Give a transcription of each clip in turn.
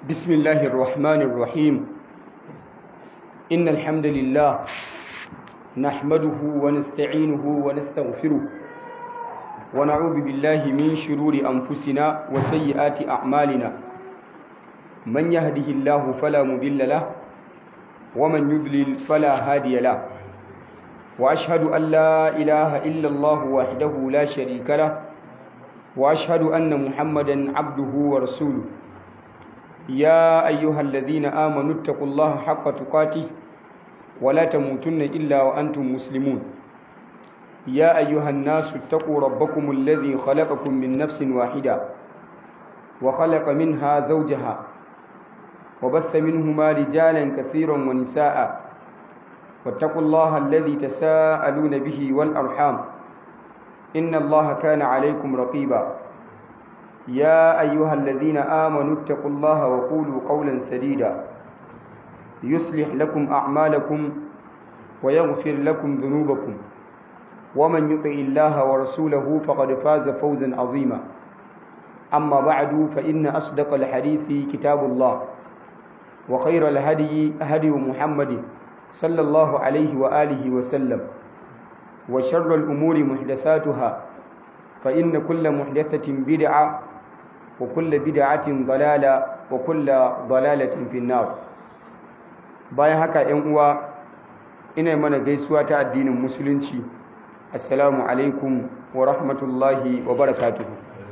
بسم الله الرحمن الرحيم إن الحمد لله نحمده ونستعينه ونستغفره ونعوذ بالله من شرور أنفسنا وسيئات أعمالنا من يهده الله فلا مذل له ومن يذلل فلا هادي له وأشهد أن لا إله إلا الله وحده لا شريك له وأشهد أن محمدا عبده ورسوله يا أيها الذين آمنوا اتقوا الله حق تقاته ولا تموتن إلا وأنتم مسلمون يا أيها الناس اتقوا ربكم الذي خلقكم من نفس واحدة وخلق منها زوجها وبث منهما رجالا كثيرا ونساء واتقوا الله الذي تساءلون به والأرحام إن الله كان عليكم رقيبا يا أيها الذين آمنوا اتقوا الله وقولوا قولا سديدا يصلح لكم أعمالكم ويغفر لكم ذنوبكم ومن يطع الله ورسوله فقد فاز فوزا عظيما أما بعد فإن أصدق الحديث كتاب الله وخير الهدي هدي محمد صلى الله عليه وآله وسلم وشر الأمور محدثاتها فإن كل محدثة بدعة وكل بدعة ضلالة وكل ضلالة في النار bayan haka ‘yan uwa ina mana gaisuwa ta addinin musulunci assalamu alaikum wa rahmatullahi wa barakatuhu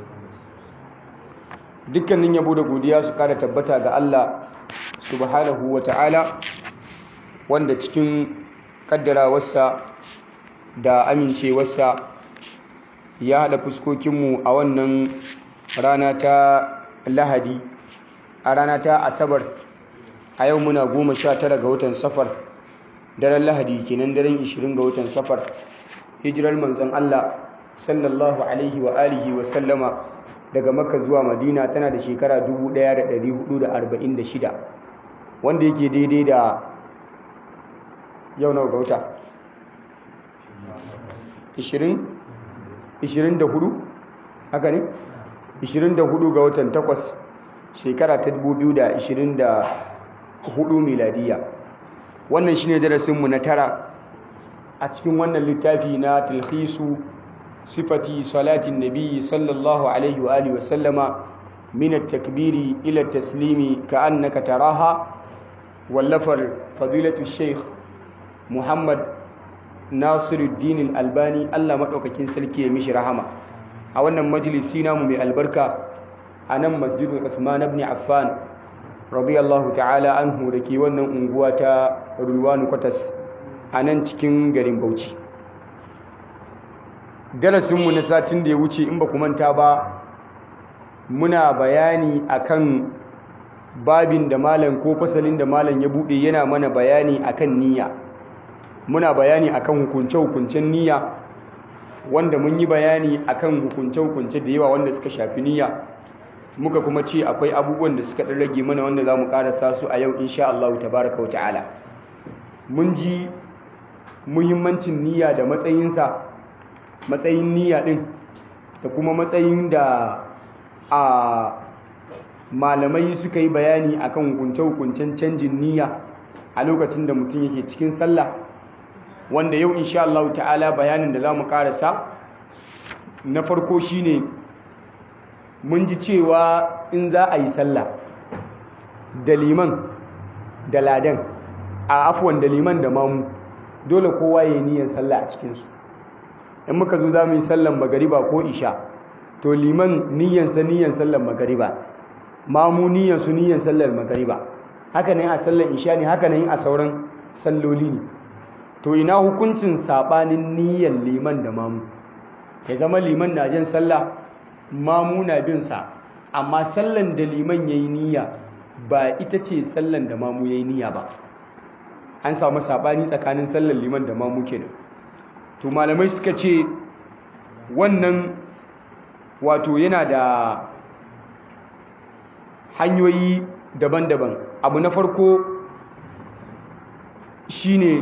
dukkanin yabo da godiya su kada tabbata ga Allah subhanahu wa ta'ala wanda cikin kaddarawarsa da amincewarsa ya haɗa fuskokinmu a wannan rana ta lahadi a rana ta asabar a yau muna goma sha tara ga watan safar daren lahadi kenan daren ishirin ga watan safar hijirar manzon Allah sallallahu alaihi wa alihi wa sallama daga makka zuwa madina tana da shekara 1446 wanda yake daidai da yau nawa ga wata 20 24 haka ne 24 ga watan 8 shekara ta 2024 miladiya wannan shine darasinmu na tara a cikin wannan littafi na tilhisu sifati salatin nabi sallallahu alaihi wa alihi wasallama min at-takbiri ila at-taslimi ka'annaka taraha wallafar fadilatu sheikh muhammad nasiruddin al-albani Allah madaukakin sarki ya mishi rahama a wannan majalisi namu mai albarka a nan masjidul Uthman ibn Affan radiyallahu ta'ala anhu da ke wannan unguwa ta Rulwanu Kwatas a nan cikin garin Bauchi darasinmu na satin da ya wuce in ba ku manta ba muna bayani akan babin da malam ko fasalin da malam ya bude yana mana bayani akan niyya muna bayani akan hukunce-hukuncen niyya wanda mun yi bayani akan hukunce-hukunce da yawa wanda suka shafi niyya muka kuma ce akwai abubuwan da suka ɗan rage mana wanda za mu ƙarasa su a yau insha Allah tabaraka wa ta'ala mun ji muhimmancin niyya da matsayinsa matsayin niyya ɗin da kuma matsayin da a malamai suka yi bayani akan hukunce-hukuncen canjin niyya a lokacin da mutum yake cikin sallah wanda yau insha Allah ta'ala bayanin da za mu karasa na farko shine mun ji cewa in za a yi sallah da liman da ladan a afuwan da liman da mamu dole kowa ya yi niyyar sallah a cikinsu in muka zo za mu yi sallan magariba ko isha to liman niyyansa niyyan sallan magariba mamu niyyansu niyyan sallar magariba haka ne a sallan isha ne haka ne a sauran salloli ne to ina hukuncin sabanin niyyar liman da mamu ya zama liman na jin sallah mamu na bin sa amma sallan da liman yayi niyya ba ita ce sallan da mamu yayi niyya ba an samu sabani tsakanin sallan liman da mamu kenan to malamai suka ce wannan wato yana da hanyoyi daban-daban abu na farko shine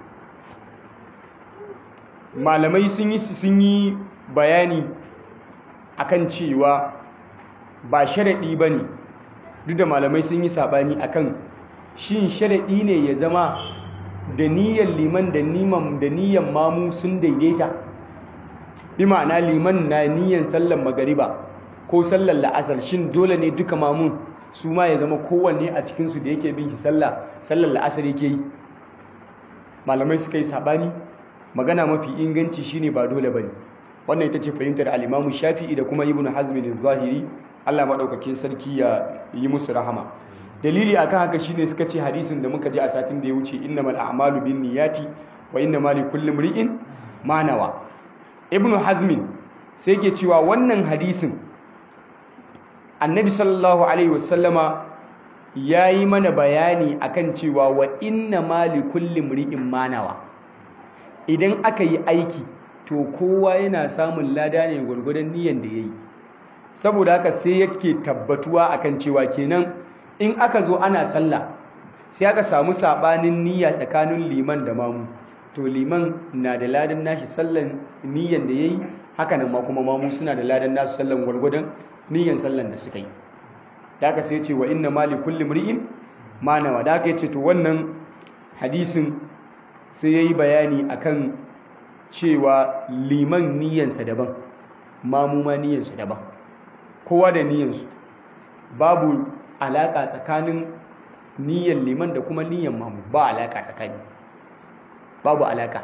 malamai sun yi sun yi bayani akan cewa ba sharaɗi ba ne duk da malamai sun yi sabani akan shin sharadi ne ya zama da niyyar liman da niman da niyyar mamu sun daidaita bi ma'ana liman na niyyar sallar magariba ko sallar la'asar shin dole ne duka mamun su ma ya zama kowanne a cikinsu da yake bin shi sallah sallar la'asar yake yi malamai suka yi sabani magana mafi inganci shine ba dole bane wannan ita ce fahimtar al-Imam Shafi'i da kuma Ibn Hazm al-Zahiri Allah madaukakin sarki ya yi musu rahama dalili akan haka shine suka ce hadisin da muka ji a satin da ya wuce innamal a'malu binniyati wa innamal likulli imri'in ma nawa Ibn Hazm sai yake cewa wannan hadisin Annabi sallallahu alaihi wasallama yayi mana bayani akan cewa wa innamal likulli imri'in ma nawa idan aka yi aiki to kowa yana samun lada ne gwargwadon niyyar da ya yi saboda haka sai yake tabbatuwa akan cewa kenan in aka zo ana sallah sai aka samu sabanin niyya tsakanin liman da mamu to liman na da ladan nashi sallan niyyar da ya yi haka nan ma kuma mamu suna da ladan nasu sallan gwargwadon niyyar sallan da suka yi da haka sai ce wa inna mali kulli mri'in ma nawa da haka yace to wannan hadisin sai ya yi bayani akan cewa liman niyansa daban mamuma niyansa daban kowa da niyansu babu alaƙa tsakanin niyan liman da kuma niyan mamu ba alaƙa tsakani babu alaƙa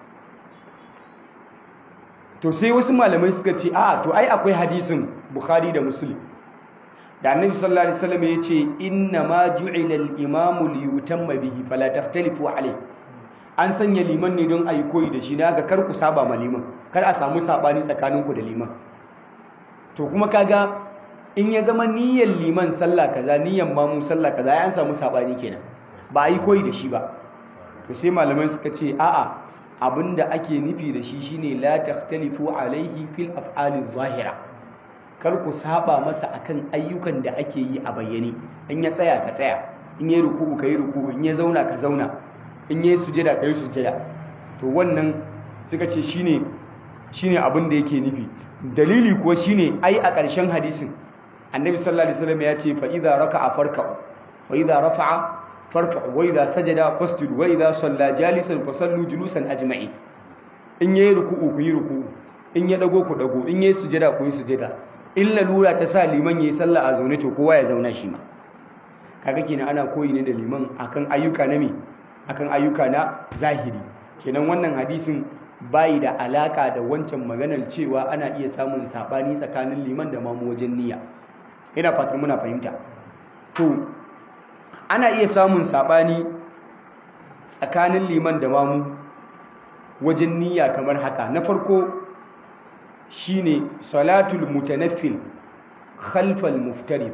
to sai wasu malamai suka ce a to ai akwai hadisin bukhari da muslim da annabi sallallahu alaihi wasallam ya ce inna ma ju'ila al-imamu li yutamma bihi fala takhtalifu alayhi an sanya liman ne don a yi koyi da shi na ga kar ku saba ma liman kar a samu sabani tsakaninku da liman to kuma kaga in ya zama niyyar liman sallah kaza niyyar mamu sallah kaza ya an samu sabani kenan ba a yi koyi da shi ba to sai malamai suka ce a'a abinda ake nufi da shi shine la takhtalifu alaihi fil af'ali zahira kar ku saba masa akan ayyukan da ake yi a bayyane in ya tsaya ka tsaya in ya ruku'u ka yi ruku'u in ya zauna ka zauna in yi sujada ka yi sujada to wannan suka ce shine shine abin da yake nufi dalili kuwa shine ai a ƙarshen hadisin annabi sallallahu alaihi wasallam ya ce fa idza raka'a farka'u wa idza rafa'a farka'u wa idza sajada fasjudu wa idza salla jalisan fasallu julusan ajma'i in yayi ruku'u ku yi ruku'u in ya dago ku dago in yayi sujada ku yi sujada in lalura ta sa liman yayi sallah a zaune to kowa ya zauna shi ma kaga kenan ana koyi ne da liman akan ayyuka na me akan ayyuka na zahiri kenan wannan hadisin bayi da alaka da wancan maganar cewa ana iya samun sabani tsakanin liman da mamu wajen niyya ina fatar muna fahimta to ana iya samun sabani tsakanin liman da mamu wajen niyya kamar haka na farko shine salatul mutanaffil khalfal muftarid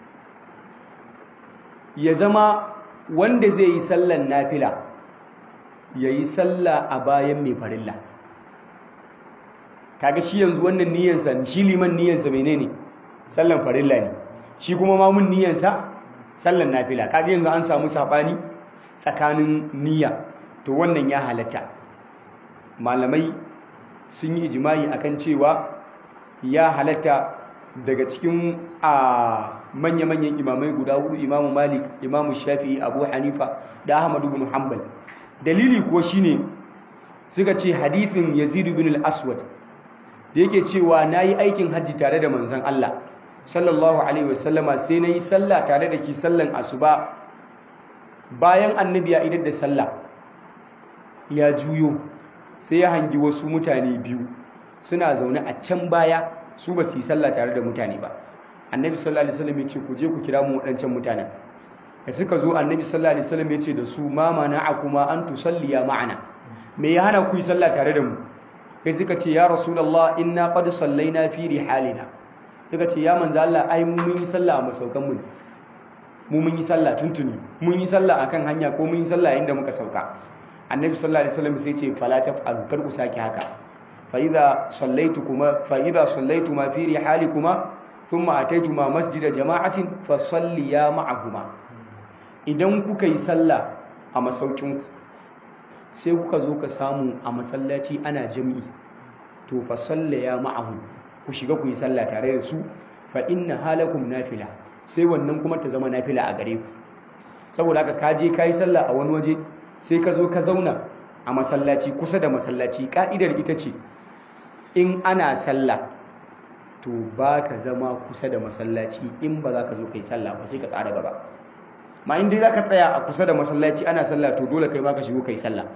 ya zama wanda zai yi sallan nafila ya yi salla a bayan mai farilla kaga shi yanzu wannan niyansa shi liman niyansa menene sallan farilla ne shi kuma mamun niyansa sallan nafila kaga yanzu an samu sabani tsakanin niyya to wannan ya halatta malamai sun yi ijimai akan cewa ya halatta daga cikin a manya-manyan imamai guda hudu imamu malik imamu shafi'i abu hanifa da ahmadu bin hanbal dalili kuwa shine suka ce hadithin yazid bin al-aswad da yake cewa nayi aikin hajji tare da manzon Allah sallallahu alaihi wasallama sai nayi sallah tare da ki sallan asuba bayan annabi ya idar da sallah ya juyo sai ya hangi wasu mutane biyu suna zaune a can baya su ba su yi sallah tare da mutane ba annabi sallallahu alaihi wasallam ya ce ku je ku kira mu waɗancan mutanen da suka zo annabi sallallahu alaihi wasallam ya ce da su ma mana'akuma an tusalliya ma'ana me ya hana ku yi sallah tare da mu kai suka ce ya rasulullah inna qad sallaina fi rihalina suka ce ya manzo Allah ai mu mun yi sallah a masaukan mu mu mun yi sallah tuntuni mun yi sallah akan hanya ko mun yi sallah inda muka sauka annabi sallallahu alaihi wasallam sai ce fala taf'alu kar ku saki haka fa idza sallaytukuma fa idza sallaytuma fi rihalikuma thumma ataytuma masjida jama'atin fa salliya ma'ahuma idan kuka yi sallah a masaukin ku sai kuka zo ka samu a masallaci ana jami'i to fa sallaya ma'ahu ku shiga ku yi sallah tare da su fa inna halakum nafila sai wannan kuma ta zama nafila a gare ku saboda haka ka je ka yi sallah a wani waje sai ka zo ka zauna a masallaci kusa da masallaci ka'idar ita ce in ana sallah to ba ka zama kusa da masallaci in ba za ka zo ka yi sallah ba sai ka ƙara gaba ma in dai za ka tsaya a kusa da masallaci ana sallah to dole kai ba ka shigo ka yi sallah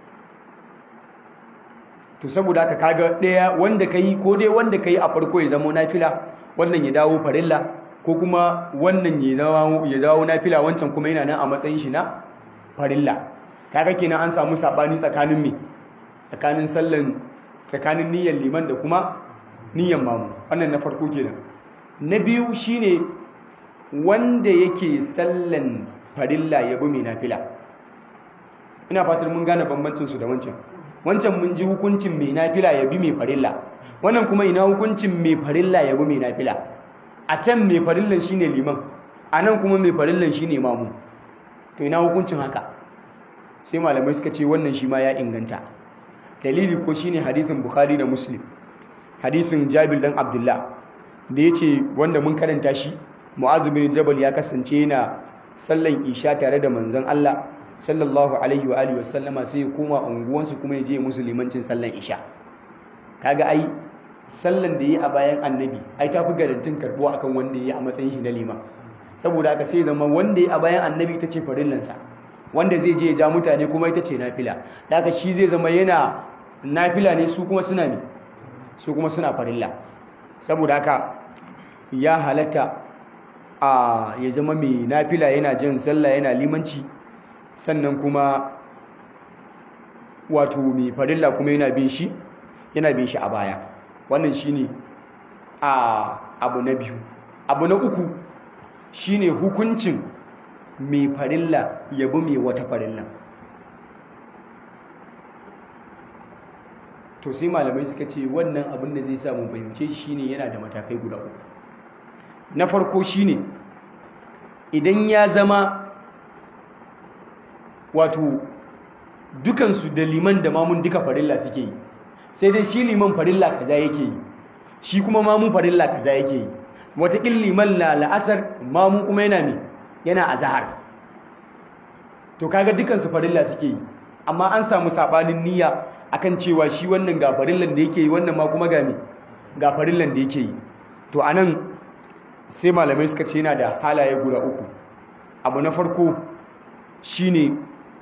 to saboda haka kaga ɗaya wanda ka yi ko dai wanda ka yi a farko ya zama nafila wannan ya dawo farilla ko kuma wannan ya dawo ya dawo nafila wancan kuma yana nan a matsayin shi na farilla kaga kenan an samu sabani tsakanin me tsakanin sallan tsakanin niyyar liman da kuma niyyar mamu wannan na farko kenan na biyu shine wanda yake sallan farilla ya bi mai nafila ina fatan mun gane bambancin su da wancan wancan mun ji hukuncin mai nafila ya bi mai farilla wannan kuma ina hukuncin mai farilla ya bi mai nafila a can mai farillan shine liman a nan kuma mai farillan shine mamu to ina hukuncin haka sai malamai suka ce wannan shi ma ya inganta dalili ko shine hadisin bukhari da muslim hadisin jabir dan abdullah da yace wanda mun karanta shi mu'adh bin jabal ya kasance yana sallan isha tare da manzon Allah sallallahu alaihi wa alihi wasallama sai ya koma unguwansu kuma ya je musu limancin sallan isha kaga ai sallan da yi a bayan annabi ai tafi garantin karbuwa akan wanda yi a matsayin shi na liman saboda haka sai zama wanda yi a bayan annabi ita ce farillansa wanda zai je ya ja mutane kuma ita ce nafila daga shi zai zama yana nafila ne su kuma suna ne su kuma suna farilla saboda haka ya halatta a ya zama mai nafila yana jin sallah yana limanci sannan kuma wato mai farilla kuma yana bin shi yana bin shi a baya wannan shine a abu na biyu abu na uku shine hukuncin mai farilla ya bi mai wata farilla to sai malamai suka ce wannan abin da zai sa mun fahimce shine yana da matakai guda uku na farko shine idan ya zama wato dukansu da liman da mamun duka farilla suke yi sai dai shi liman farilla kaza yake yi shi kuma mamun farilla kaza yake yi wataƙil liman la la'asar mamun kuma yana me yana azahar to kaga dukansu farilla suke yi amma an samu sabanin niyya akan cewa shi wannan ga farillan da yake yi wannan ma kuma ga me ga farillan da yake yi to anan sai malamai suka ce yana da halaye guda uku abu na farko shine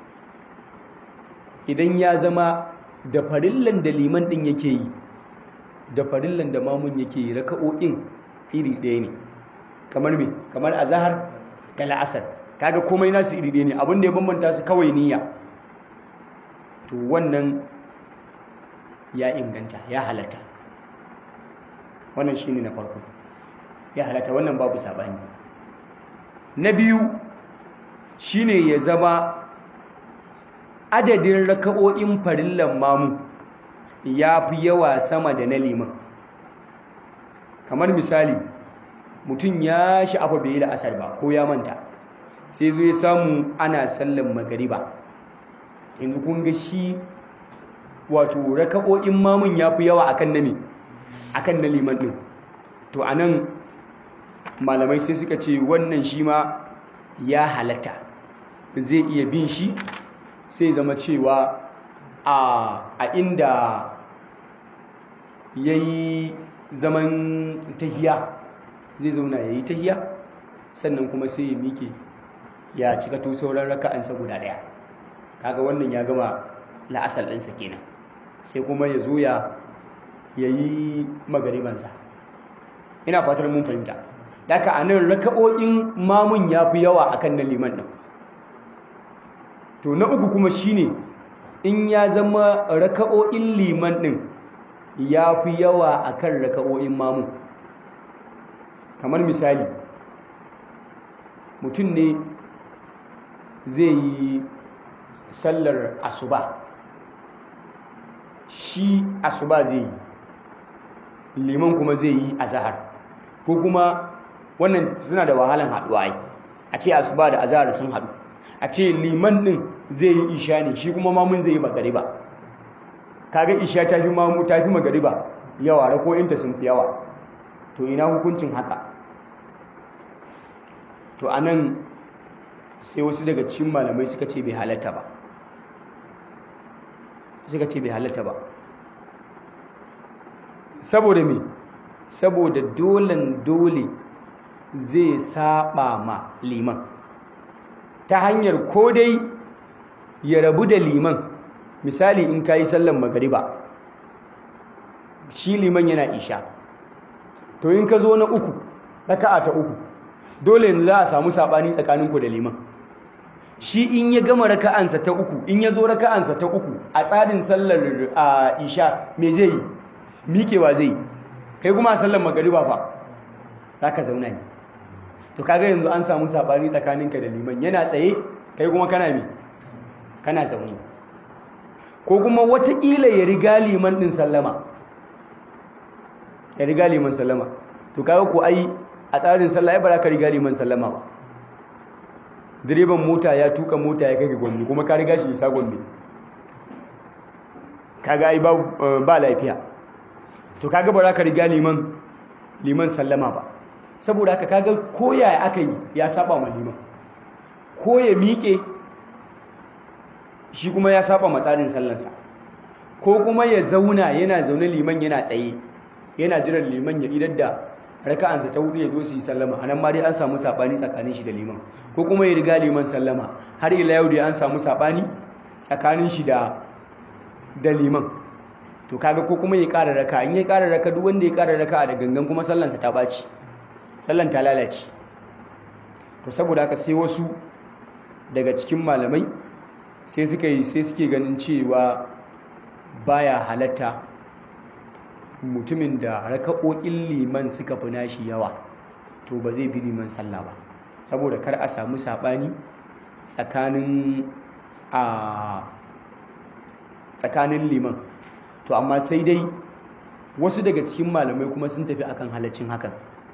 idan ya zama da farillan da liman din yake yi da farillan da mamun yake yi raka'o'in iri ɗaya ne kamar me kamar azhar da la'asar kaga komai nasu iri ɗaya ne abin da ya bambanta su kawai niyya to wannan ya inganta ya halatta wannan shine na farko ya halatta wannan babu sabani na biyu shine ya zama adadin raka'o'in farillan mamu ya fi yawa sama da na liman kamar misali mutum ya sha'afa bai yi da asar ba ko ya manta sai zo ya samu ana sallan magariba yanzu kun ga shi wato raka'o'in mamun ya fi yawa akan na me akan na liman din to anan malamai sai suka ce wannan shi ma ya halatta zai iya bin shi sai zama cewa a inda ya yi zaman tahiya zai zauna ya yi tahiya sannan kuma sai ya miƙe ya cika to sauran raka'ansa guda ɗaya kaga wannan ya gama la'asar ɗinsa kenan sai kuma ya zo ya yi magaribansa ina fatar mun fahimta daga a nan raka'o'in mamun ya fi yawa akan na liman ɗin to na uku kuma shine in ya zama raka'o'in liman ɗin ya fi yawa akan raka'o'in mamun kamar misali mutum ne zai yi sallar asuba shi asuba zai yi liman kuma zai yi azahar ko kuma wannan suna da wahalan haɗuwa ai a ce asuba da azahar sun haɗu a ce liman ɗin zai yi isha ne shi kuma mamun zai yi magariba kaga isha ta fi mamu ta fi magariba yawa rako'inta sun fi yawa to ina hukuncin haka to anan sai wasu daga cikin malamai suka ce bai halatta ba suka ce bai halatta ba saboda me saboda dolen dole zai saba ma liman ta hanyar ko dai ya rabu da liman misali in ka yi sallan magariba shi liman yana isha to in ka zo na uku raka'a ta uku dole yanzu za a samu sabani tsakaninku da liman shi in ya gama raka'ansa ta uku in ya zo raka'ansa ta uku a tsarin sallar a isha me zai yi miƙewa zai yi kai kuma a sallar magariba fa za ka zauna ne to kaga yanzu an samu sabani tsakaninka da liman yana tsaye kai kuma kana mi kana zaune ko kuma watakila ya riga liman din sallama ya riga liman sallama to kaga ko ai a tsarin sallah ya bara ka riga liman sallama ba direban mota ya tuka mota ya kai ga gombe kuma ka riga shi isa gombe kaga ai ba lafiya to kaga ba za ka riga liman liman sallama ba saboda haka kaga koya aka yi ya saba ma liman ko ya miƙe shi kuma ya saba matsarin sallansa ko kuma ya zauna yana zaune liman yana tsaye yana jiran liman ya idar da raka'ansa ta hudu ya zo su yi sallama anan ma dai an samu sabani tsakanin shi da liman ko kuma ya riga liman sallama har ila yau dai an samu sabani tsakanin shi da da liman to kaga ko kuma ya ƙara raka in ya ƙara raka duk wanda ya ƙara raka da gangan kuma sallansa ta ɓaci sallan ta lalace to saboda haka sai wasu daga cikin malamai sai suka yi sai suke ganin cewa baya halatta mutumin da raka'o'in liman suka fi nashi yawa to ba zai bi liman sallah ba saboda kar a samu saɓani tsakanin a tsakanin liman to amma sai dai wasu daga cikin malamai kuma sun tafi akan halaccin hakan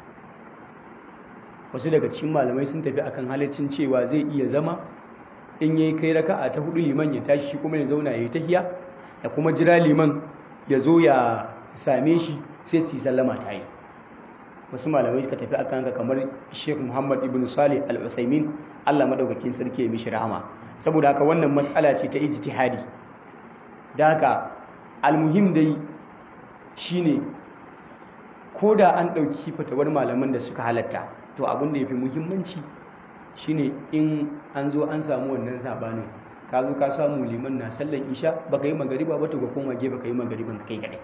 wasu daga cikin malamai sun tafi akan halaccin cewa zai iya zama in yayi kai raka'a ta hudu liman ya tashi shi kuma ya zauna yayi tahiya ya kuma jira liman ya zo ya same shi sai su yi sallama ta yi wasu malamai suka tafi akan haka kamar Sheikh Muhammad ibn Salih Al-Utsaimin Allah madaukakin sarki ya mishi rahama saboda haka wannan mas'ala ce ta ijtihadi da haka almuhim dai shine ko da an ɗauki fatawar malaman da suka halatta to abin da ya fi muhimmanci shine in an zo an samu wannan sabanin ka zo ka samu liman na sallan isha baka yi magariba ba to ka koma gefe ka yi magariban ka kai kadai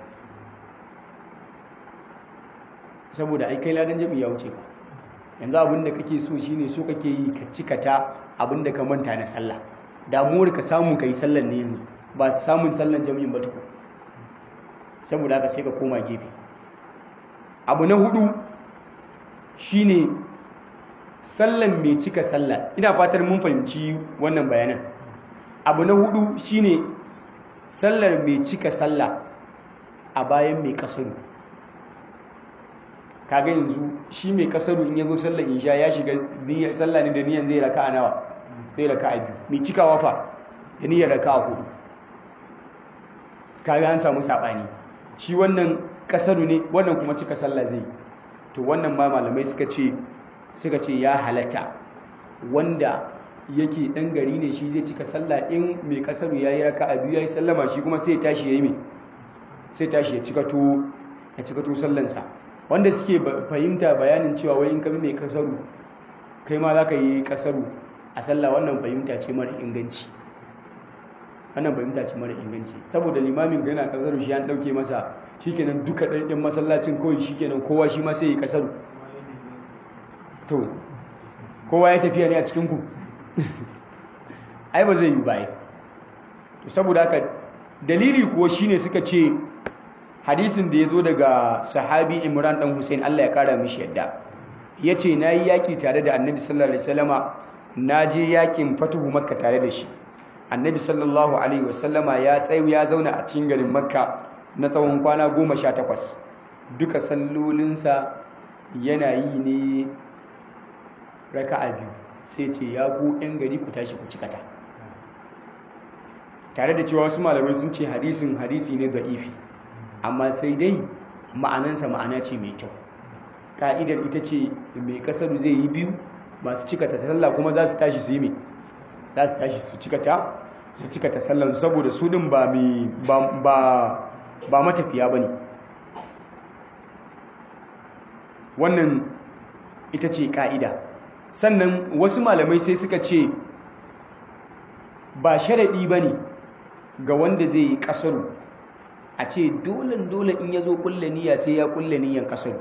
saboda ai kai ladan jami'a ya wuce ka yanzu abin da kake so shine so kake yi ka cikata abin da ka manta na sallah damuwar ka samu ka yi sallan ne yanzu ba samun sallan jami'in ba tukun saboda haka sai ka koma gefe abu na hudu shine sallan mai cika sallah ina fatar mun fahimci wannan bayanan abu na hudu shine sallar mai cika sallah a bayan mai kasaru kaga yanzu shi mai kasaru in yazo sallar isha ya shiga niyyar sallah ne da niyyar zai raka a nawa zai raka a biyu mai cikawa fa da niyyar raka a hudu kaga an samu sabani shi wannan kasaru ne wannan kuma cika sallah zai to wannan ma malamai suka ce suka ce ya halatta wanda yake dan gari ne shi zai cika sallah in mai kasaru yayi raka'a biyu yayi sallama shi kuma sai ya tashi yayi me sai tashi ya cika to ya cika to sallansa wanda suke fahimta bayanin cewa wai in ka bi mai kasaru kai ma zaka yi kasaru a sallah wannan fahimta ce mara inganci wannan fahimta ce mara inganci saboda limamin ga yana kasaru shi an dauke masa shikenan duka ɗan masallacin kawai shikenan kowa shi ma sai ya kasaru to kowa ya tafiya ne a cikin ku ai ba zai yi ba to saboda haka dalili kuwa shine suka ce hadisin da ya zo daga sahabi imran dan hussein allah ya kara mishi yadda ya ce na yi yaƙi tare da annabi sallallahu alaihi wasallama na je yaƙin fatuhu makka tare da shi annabi sallallahu alaihi wasallama ya tsayu ya zauna a cikin garin makka na tsawon kwana goma sha takwas duka sallolinsa yana yi ne raka'a biyu sai ce ya ku yan gari ku tashi ku cikata tare da cewa wasu malamai sun ce hadisin hadisi ne da'ifi amma sai dai ma'anansa ma'ana ce mai kyau ka'idar ita ce mai kasaru zai yi biyu masu cika ta sallah kuma za su tashi su yi me za su tashi su cika ta su cika ta sallan saboda su din ba mai ba ba matafiya bane wannan ita ce ka'ida sannan wasu malamai sai suka ce ba sharaɗi ba ne ga wanda zai yi ƙasaru a ce dole dole in ya zo kulle niyya sai ya kulle niyyan ƙasaru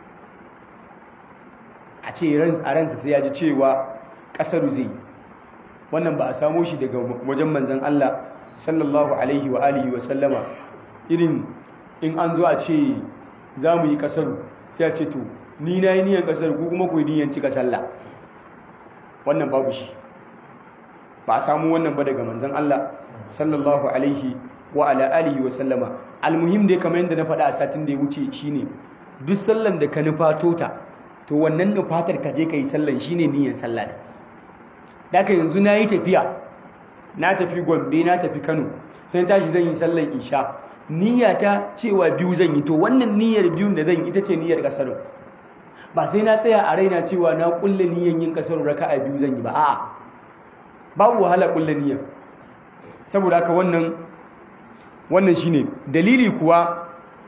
a ce a ransa sai ya ji cewa ƙasaru zai yi wannan ba a samo shi daga wajen manzan Allah sallallahu alaihi wa alihi wa sallama irin in an zo a ce za mu yi ƙasaru sai a ce to ni na yi niyan ƙasaru ko kuma ku yi niyan cika sallah wannan babu shi ba a samu wannan ba daga manzan Allah sallallahu alaihi wa ala alihi wa sallama almuhim dai kamar yadda na faɗa a satin da ya wuce shine duk sallan da ka nufato ta to wannan nufatar ka je ka yi sallan shine niyyar sallah da daga yanzu na yi tafiya na tafi gombe na tafi kano sai tashi zan yi sallan isha niyyata cewa biyu zan yi to wannan niyyar biyun da zan yi ita ce niyyar kasar ba sai na tsaya a raina cewa na kulle niyyar yin kasar raka'a biyu zan yi ba a'a babu wahala kulle niyyar saboda haka wannan wannan shine dalili kuwa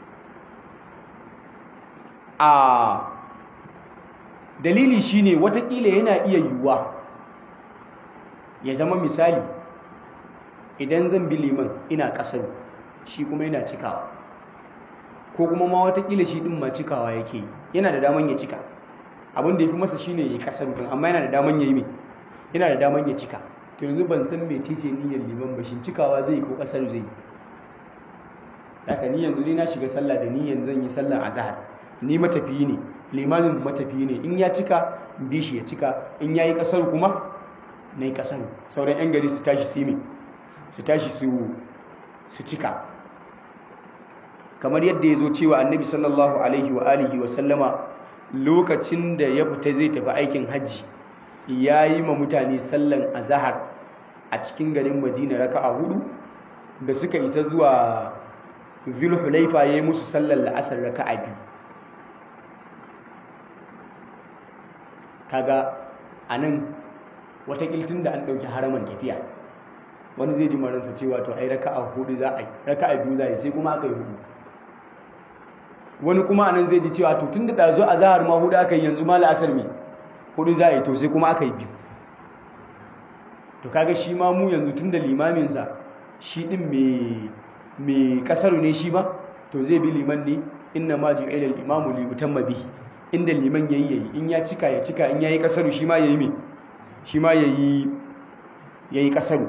a dalili shine watakila yana iya yiwuwa ya zama misali idan zan bi liman ina kasar shi kuma yana cikawa ko kuma ma watakila shi din ma cikawa yake yana da daman ya cika abin da ya fi masa shine ya kasar din amma yana da daman ya yi mai yana da daman ya cika to yanzu ban san me ce niyyar liman ba shin cikawa zai ko kasar zai haka ni yanzu ni na shiga sallah da niyyar zan yi sallar azhar ni matafiyi ne limamin matafiyi ne in ya cika bi shi ya cika in ya yi kasar kuma na yi kasar sauran yan gari su tashi su yi su tashi su cika kamar yadda ya zo cewa annabi sallallahu alaihi wa alihi wa sallama lokacin da ya fita zai tafi aikin hajji ya yi ma mutane sallan azahar a cikin garin madina raka a hudu da suka isa zuwa zulhulaifa ya yi musu sallan la'asar raka a biyu kaga a nan watakiltin da an ɗauki haraman tafiya wani zai ji maransa cewa to ai raka a hudu za a yi raka a biyu za a yi sai kuma aka yi hudu wani kuma a nan zai ji cewa to tun da ɗazo a zahar ma hudu aka yi yanzu ma la'asar mai hudu za a yi to sai kuma aka yi biyu to kaga shi ma mu yanzu tun da limaminsa shi ɗin mai ƙasar ne shi ba to zai bi liman ne inna ma ji ilal imamu li utamma bihi inda liman yayi yayi in ya cika ya cika in yayi ƙasaru shi ma yayi me shi ma yayi yayi ƙasaru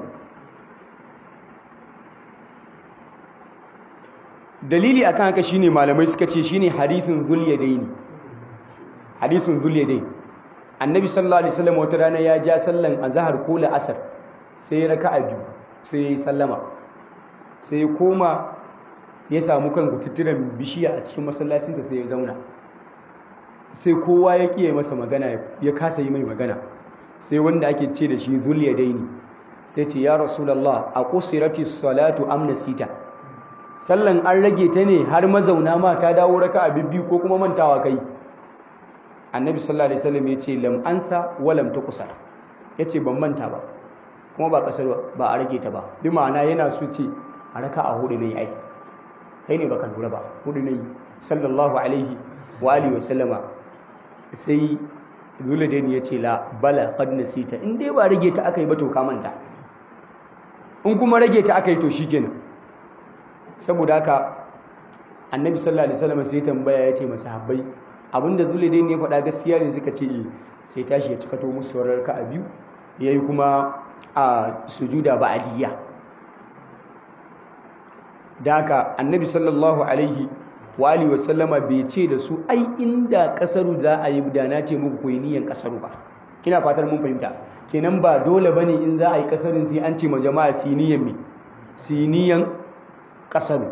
dalili akan haka shine malamai suka ce shine hadithun zulyadaini hadithun zulyadaini annabi sallallahu alaihi wasallam wata rana ya ja sallan azhar ko la'asar sai ya raka'a biyu sai ya sallama sai ya koma ya samu kan gututturen bishiya a cikin masallacinsa sai ya zauna sai kowa ya kiye masa magana ya kasa yi mai magana sai wanda ake ce da shi zulyadaini sai ce ya rasulullah a qusirati salatu am nasita sallan an rage ta ne har mazauna ma ta dawo raka'a bibbi ko kuma mantawa kai annabi sallallahu alaihi wasallam ya ce lam ansa wa lam tuqsar yace ban manta ba kuma ba kasar ba a rage ta ba bi ma'ana yana so ce a raka'a hudu ne ai kai ne baka lura ba hudu ne sallallahu alaihi wa alihi wasallama sai zuladaini ya ce la bala qad nasita in dai ba rage ta akai ba to ka manta in kuma rage ta akai to shikenan saboda haka annabi sallallahu alaihi wasallam sai tambaya ya ce masahabbai abinda zuladaini ya faɗa gaskiya ne suka ce sai tashi ya cikato musu saurar ka a biyu yayi kuma a sujuda ba'diyya da haka annabi sallallahu alaihi wa alihi wa sallama bai ce da su ai inda kasaru za a yi da na ce muku koyi niyan kasaru ba kina fatar mun fahimta kenan ba dole bane in za a yi kasarin sai an ce ma jama'a su niyan me su niyan kasaru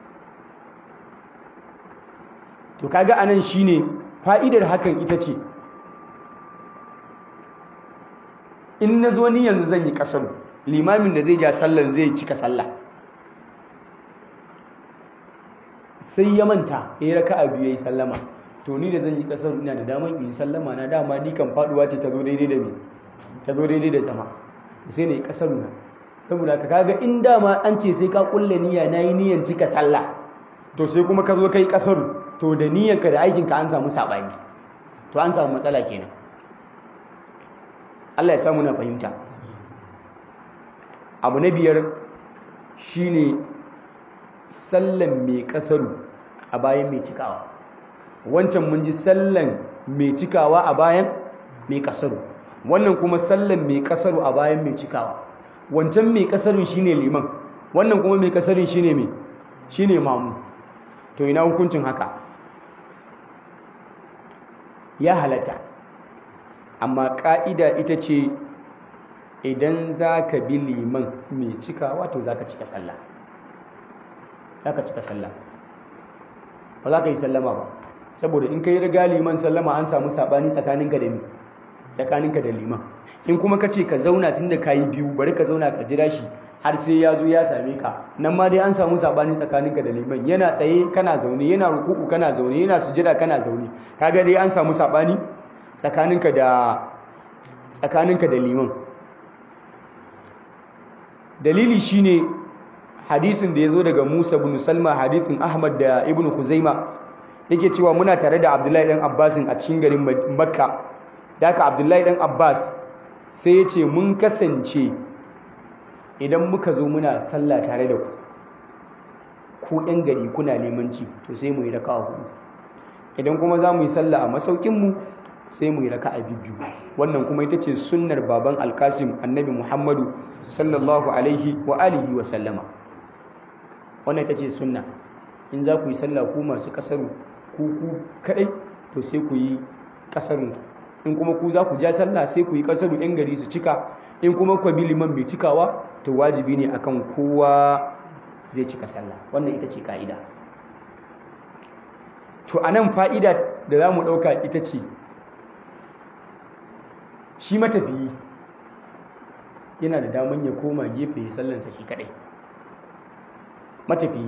to kaga anan shine fa'idar hakan ita ce in na zo ni yanzu zan yi kasaru limamin da zai ja sallar zai cika sallah sai ya manta ya yi raka a biyu ya yi sallama to ni da zan yi kasar ina da damar in sallama na dama ni kan faduwa ce ta zo daidai da me ta zo daidai da zama sai ne kasar na saboda ka kaga in dama an ce sai ka kulle niyya nayi niyyan cika sallah to sai kuma ka zo kai kasar to da niyyanka da aikinka an samu sabani to an samu matsala kenan Allah ya samu na fahimta abu na biyar shine sallan mai kasaru a bayan mai cikawa wancan mun ji sallan mai cikawa a bayan mai kasaru wannan kuma sallan mai kasaru a bayan mai cikawa wancan mai kasarun shine liman wannan kuma mai kasarun shine mai shine mamu to ina hukuncin haka ya halatta amma ƙa'ida ita ce idan za ka bi liman mai cikawa to za ka cika sallah za ka cika sallah ba za ka yi sallama ba saboda in ka yi riga liman sallama an samu saɓani tsakaninka da tsakaninka da liman in kuma ka ce ka zauna tun da ka yi biyu bari ka zauna ka jira shi har sai ya zo ya same ka nan ma dai an samu saɓani tsakaninka da liman yana tsaye kana zaune yana ruku'u kana zaune yana sujada kana zaune kaga dai an samu saɓani tsakaninka da tsakaninka da liman dalili shine hadisin da ya zo daga Musa bin Salma hadisin Ahmad da Ibn Khuzaima yake cewa muna tare da Abdullahi dan Abbasin a cikin garin Makka da haka Abdullahi dan Abbas sai ya ce mun kasance idan muka zo muna sallah tare da ku ku ɗan gari kuna limanci to sai mu yi raka'a hudu idan kuma za mu yi sallah a masaukinmu sai mu yi raka'a biyu wannan kuma ita ce sunnar baban alkasim annabi muhammadu sallallahu alaihi wa alihi wa sallama wannan ita ce sunna in za ku yi sallah ku masu kasaru ku ku kadai to sai ku yi kasaru in kuma ku za ku ja sallah sai ku yi kasaru yan gari su cika in kuma ku bi liman bai cikawa to wajibi ne akan kowa zai cika sallah wannan ita ce ka'ida to anan fa'ida da za mu ɗauka ita ce shi matafiyi yana da daman ya koma gefe ya sallansa shi kadai matafiyi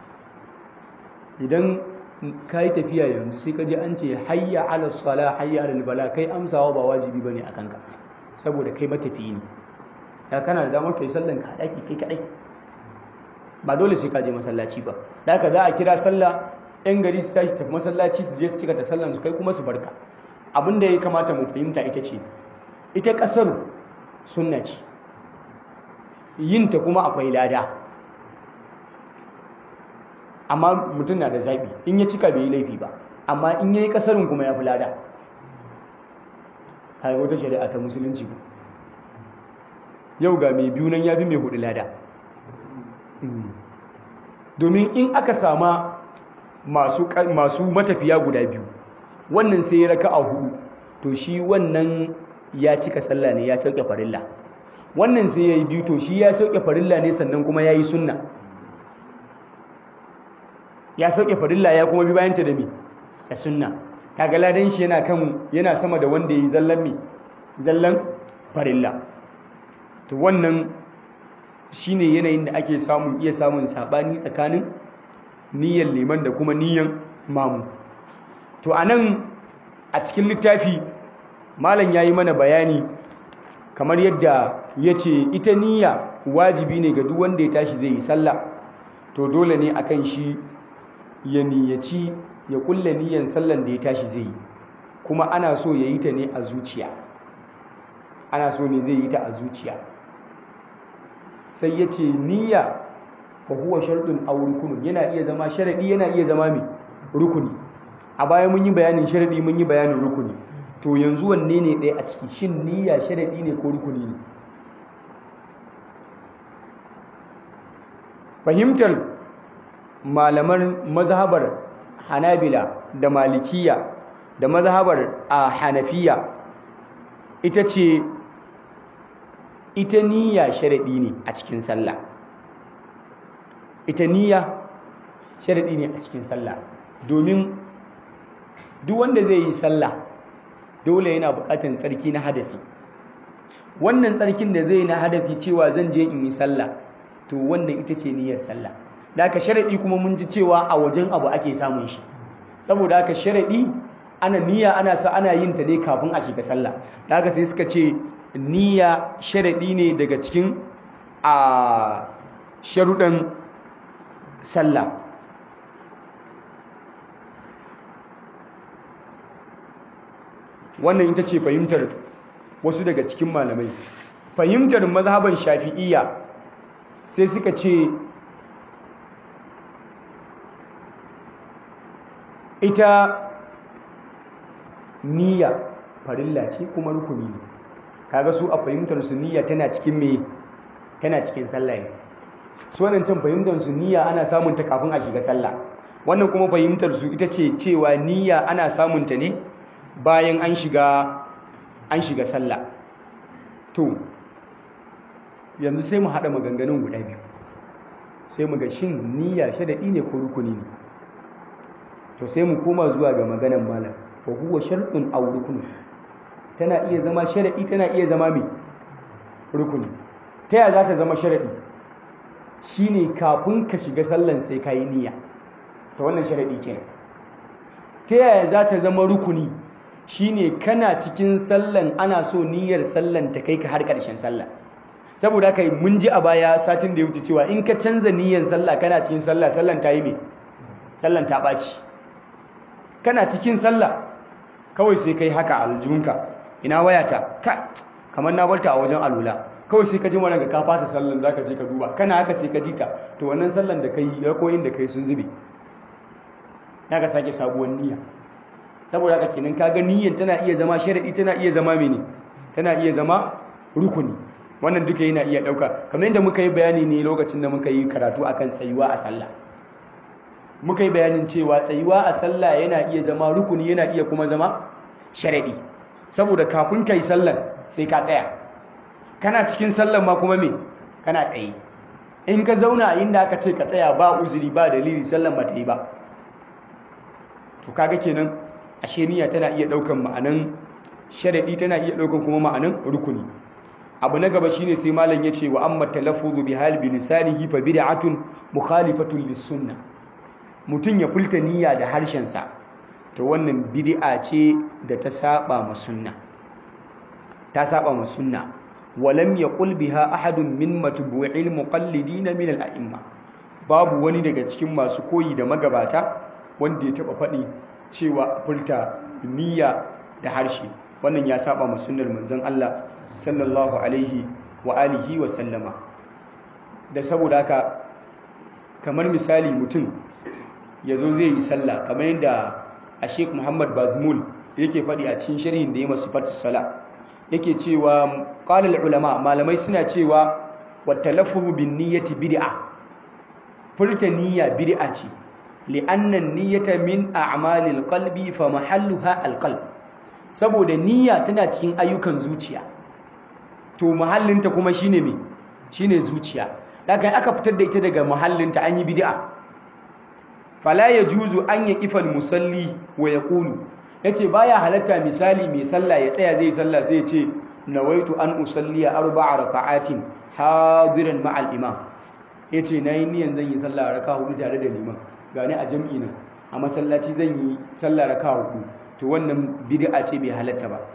idan ka yi tafiya yanzu sai ka ji an ce hayya ala sala hayya ala bala kai amsawa ba wajibi bane a kanka saboda kai matafiyi ne ya kana da damar kai sallan ka daki kai kadai ba dole sai ka je masallaci ba da haka za a kira sallah yan gari su tashi tafi masallaci su je su cika ta sallan su kai kuma su barka abin da ya kamata mu fahimta ita ce ita kasar sunna ce yinta kuma akwai lada amma mutum na da zaɓi in ya cika bai yi laifi ba amma in ya yi ƙasarin kuma ya fi lada hai wata shari'a ta musulunci ba yau ga mai biyu nan ya fi mai hudu lada domin in aka sama masu matafiya guda biyu wannan sai ya raka a hudu to shi wannan ya cika sallah ne ya sauke farilla wannan sai ya yi biyu to shi ya sauke farilla ne sannan kuma ya yi sunna ya sauke farilla ya kuma bi bayanta da mi da sunna kaga ladan shi yana kan yana sama da wanda yi zallan mi zallan farilla to wannan shine yanayin da ake samun iya samun sabani tsakanin niyyar liman da kuma niyyar mamu to anan a cikin littafi malam yayi mana bayani kamar yadda yace ita niyya wajibi ne ga duk wanda ya tashi zai yi sallah to dole ne akan shi ya niyyaci ya kulle niyyan sallan da ya tashi zai yi kuma ana so ya yi ta ne a zuciya ana so ne zai yi ta a zuciya sai ya ce niyya fa huwa sharɗin aw rukunun yana iya zama sharaɗi yana iya zama mai rukuni a baya mun yi bayanin sharaɗi mun yi bayanin rukuni to yanzu wanne ne ɗaya a ciki shin niyya sharaɗi ne ko rukuni ne fahimtar malaman mazhabar hanabila da malikiya da mazhabar a hanafiya ita ce ita niyya sharaɗi ne a cikin sallah ita niyya sharaɗi ne a cikin sallah domin duk wanda zai yi sallah dole yana buƙatar tsarki na hadafi wannan tsarkin da zai na hadafi cewa zan je in yi sallah to wannan ita ce niyyar sallah da aka sharaɗi kuma mun ji cewa a wajen abu ake samun shi saboda haka sharadi ana niyya ana sa ana yin ta ne kafin a shiga sallah da haka sai suka ce niyya sharadi ne daga cikin a sharuɗan sallah wannan ita ce fahimtar wasu daga cikin malamai fahimtar mazhaban shafi'iyya sai suka ce ita niyya farilla ce kuma rukuni ne kaga su a fahimtar su niyya tana cikin me tana cikin sallah ne su wannan can fahimtar su niyya ana samun ta kafin a shiga sallah wannan kuma fahimtar su ita ce cewa niyya ana samun ta ne bayan an shiga an shiga sallah to yanzu sai mu haɗa maganganun guda biyu sai mu ga shin niyya sharaɗi ne ko rukuni ne to sai mu koma zuwa ga maganan malam wa huwa shartun aw rukun tana iya zama sharaɗi tana iya zama mai rukuni ta yaya za ta zama sharaɗi shine kafin ka shiga sallan sai ka yi niyya ta wannan sharaɗi kenan ta yaya za ta zama rukuni shine kana cikin sallan ana so niyyar sallan ta kai ka har ƙarshen sallah saboda haka mun ji a baya satin da ya wuce cewa in ka canza niyyar sallah kana cikin sallah sallan ta yi me sallan ta ɓaci kana cikin sallah kawai sai kai haka aljunka ina wayata ka kamar na barta a wajen alula kawai sai ka ji wannan ga ka fasa sallan zaka je ka duba kana haka sai ka ji ta to wannan sallan da kai rakoyin da kai sun zube ka sake sabuwar niyya saboda haka kenan kaga niyyar tana iya zama sharadi tana iya zama mene tana iya zama rukuni wannan duka yana iya dauka kamar yadda muka yi bayani ne lokacin da muka yi karatu akan tsayuwa a sallah muka yi bayanin cewa tsayuwa a sallah yana iya zama rukuni yana iya kuma zama sharadi saboda kafin kai sallan sai ka tsaya kana cikin sallan ma kuma me kana tsaye in ka zauna inda aka ce ka tsaya ba uzuri ba dalili sallan ba ta yi ba to kaga kenan ashe niyya tana iya daukan ma'anan sharadi tana iya daukan kuma ma'anan rukuni abu na gaba shine sai malam yace wa amma talaffuzu bi hal bi lisanihi fa bid'atun mukhalifatun lis sunnah mutun ya fulta niyya da harshen sa to wannan bid'a ce da ta saba ma sunna ta saba ma sunna walam yaqul biha ahadun min matbu'il muqallidin min al-a'imma babu wani daga cikin masu koyi da magabata wanda ya taba faɗi cewa furta niyya da harshe wannan ya saba ma sunnar manzon Allah sallallahu alaihi wa alihi wa sallama da saboda haka kamar misali mutum ya zo zai yi sallah kamar yadda a sheik muhammad bazmul yake faɗi a cikin sharhin da ya masu fatis sala yake cewa ƙalal ulama malamai suna cewa wa talaffuzu bin niyyati bid'a furta niyya bid'a ce li'anna niyyata min a'malil qalbi fa mahalluha alqalb saboda niyya tana cikin ayyukan zuciya to mahallinta kuma shine me shine zuciya daga aka fitar da ita daga mahallinta an yi bid'a fala yajuzu an yaqifa musalli wa yaqulu yace baya halatta misali mai sallah ya tsaya zai sallah sai ya ce nawaitu an usalliya arba'a raka'atin hadiran ma'al imam yace nayi niyan zan yi sallah raka'a hudu tare da liman gani a jam'i nan a masallaci zan yi sallah raka'a hudu to wannan bid'a ce bai halatta ba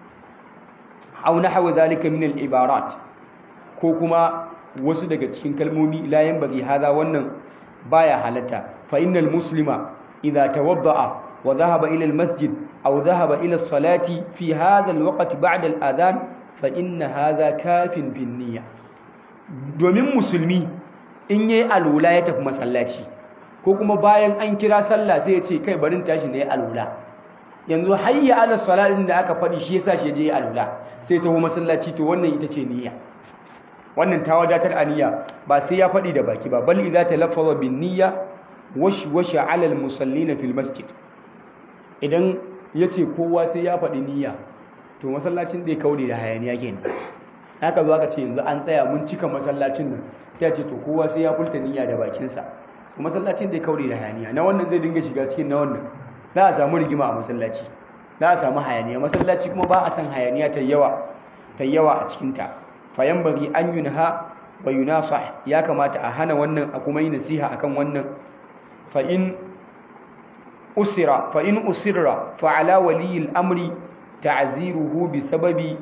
aw nahwa zalika min al-ibarat ko kuma wasu daga cikin kalmomi la yanbaghi hada wannan baya halatta fa innal muslima idha tawadda'a wa dhahaba ila al-masjid aw dhahaba ila as-salati fi hadha al-waqt ba'da al-adhan fa inna hadha kafin fi niyya domin musulmi in yayi alula ya tafi masallaci ko kuma bayan an kira sallah sai ya ce kai barin tashi ne alula yanzu hayya ala salatin da aka faɗi shi yasa shi je alula sai taho masallaci to wannan ita ce niyya wannan ta wadatar a niyya ba sai ya faɗi da baki ba bal idza talaffaza bin niyya wash wash ala al musallina fil masjid idan yace kowa sai ya faɗi niyya to masallacin zai kaure da hayaniya kenan haka zo aka ce yanzu an tsaya mun cika masallacin nan sai ya ce to kowa sai ya fulta niyya da bakinsa to masallacin zai kaure da hayaniya na wannan zai dinga shiga cikin na wannan za a samu rigima a masallaci za a samu hayaniya masallaci kuma ba a san hayaniya ta yawa ta yawa a cikinta fayan bari an yunha wa yunasa ya kamata a hana wannan a kuma yi nasiha akan wannan fa in usira fa in usirra fa ala waliyi al-amri ta'ziruhu bi sababi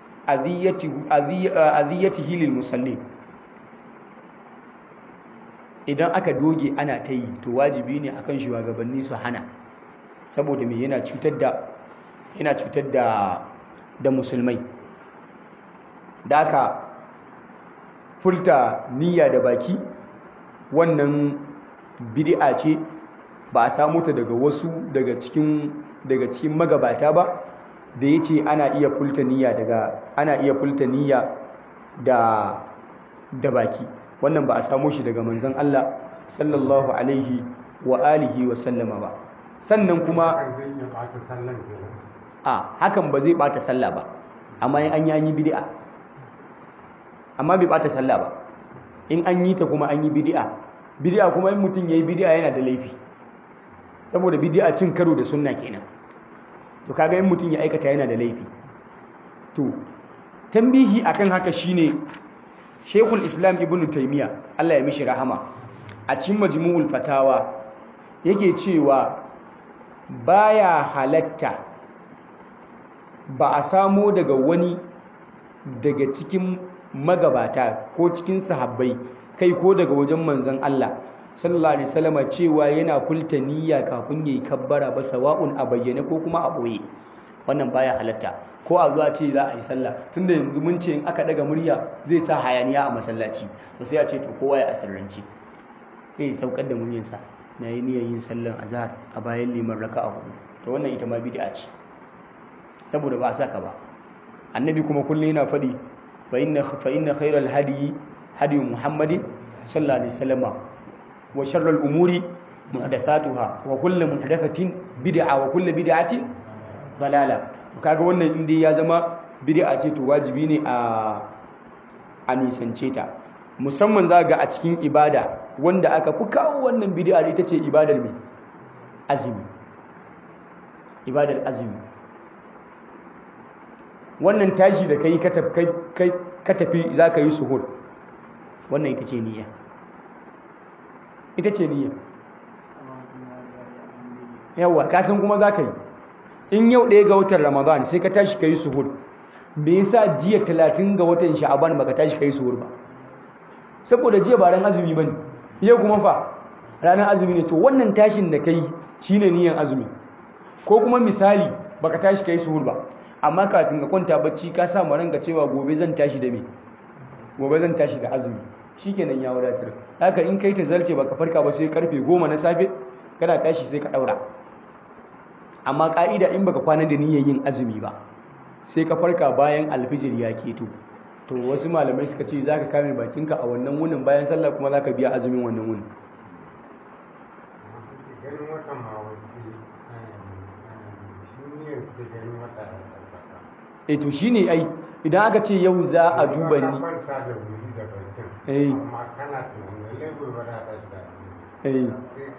adhiyatihi lil musallin idan aka doge ana ta yi to wajibi ne akan shugabanni su hana saboda me yana cutar da yana cutar da da musulmai da aka furta niyya da baki wannan bid'a ce ba a samu ta daga wasu daga cikin daga cikin magabata ba da yace ana iya furta niyya daga ana iya furta niyya da da baki wannan ba a samu shi daga manzon Allah sallallahu alaihi wa alihi wa sallama ba sannan kuma a hakan ba zai bata sallah ba amma in an yi an yi bid'a amma bai bata sallah ba in an yi ta kuma an yi bid'a bid'a kuma in mutum yayi bid'a yana da laifi saboda bid'a cin karo da sunna kenan to kaga in mutum ya aikata yana da laifi to tambihi akan haka shine Sheikhul Islam Ibn Taymiyyah Allah ya mishi rahama a cikin Majmu'ul Fatawa yake cewa baya halatta ba a samo daga wani daga cikin magabata ko cikin sahabbai kai ko daga wajen manzon Allah sallallahu alaihi wasallam cewa yana kulta niyya kafin yayi kabbara ba sawa'un a bayyane ko kuma a boye wannan baya halatta ko a zuwa ce za a yi sallah tunda yanzu mun ce in aka daga murya zai sa hayaniya a masallaci to sai a ce to kowa ya asirrance sai ya saukar da muryarsa na yi niyyar yin sallan azhar a bayan liman raka'a hudu to wannan ita ma bid'a ce saboda ba a saka ba annabi kuma kullum yana faɗi fa inna fa inna khayral hadi hadi muhammadin sallallahu alaihi wasallam wa sharral umuri muhdathatuha wa kullu muhdathatin bid'a wa kullu bid'atin dalala to kaga wannan inda ya zama bid'a ce to wajibi ne a a nisance ta musamman za ga a cikin ibada wanda aka fi kawo wannan bid'a ita ce ibadar mai azumi ibadar azumi wannan tashi da kai ka tafi za ka yi suhur wannan ita ce niyya ita ce niyya yawa kasan kuma za ka yi in yau ɗaya ga watan ramadan sai ka tashi ka yi suhur me yasa jiya talatin ga watan sha'aban baka tashi ka yi suhur ba saboda jiya ba ran azumi ba ne yau kuma fa ranar azumi ne to wannan tashin da ka yi shine niyyan azumi ko kuma misali baka tashi ka yi suhur ba amma kafin ka kwanta bacci ka sa ranka cewa gobe zan tashi da me gobe zan tashi da azumi shikenan ya wadatar haka in kai ta zarce baka farka ba sai karfe goma na safe kana tashi sai ka daura amma ka'ida in baka kwana da niyyar yin azumi ba sai ka farka bayan alfijir ya keto to wasu malamai suka ce zaka kame bakinka a wannan wunin bayan sallah kuma zaka biya azumin wannan wunin e to shine ai idan aka ce yau za a duba ni eh eh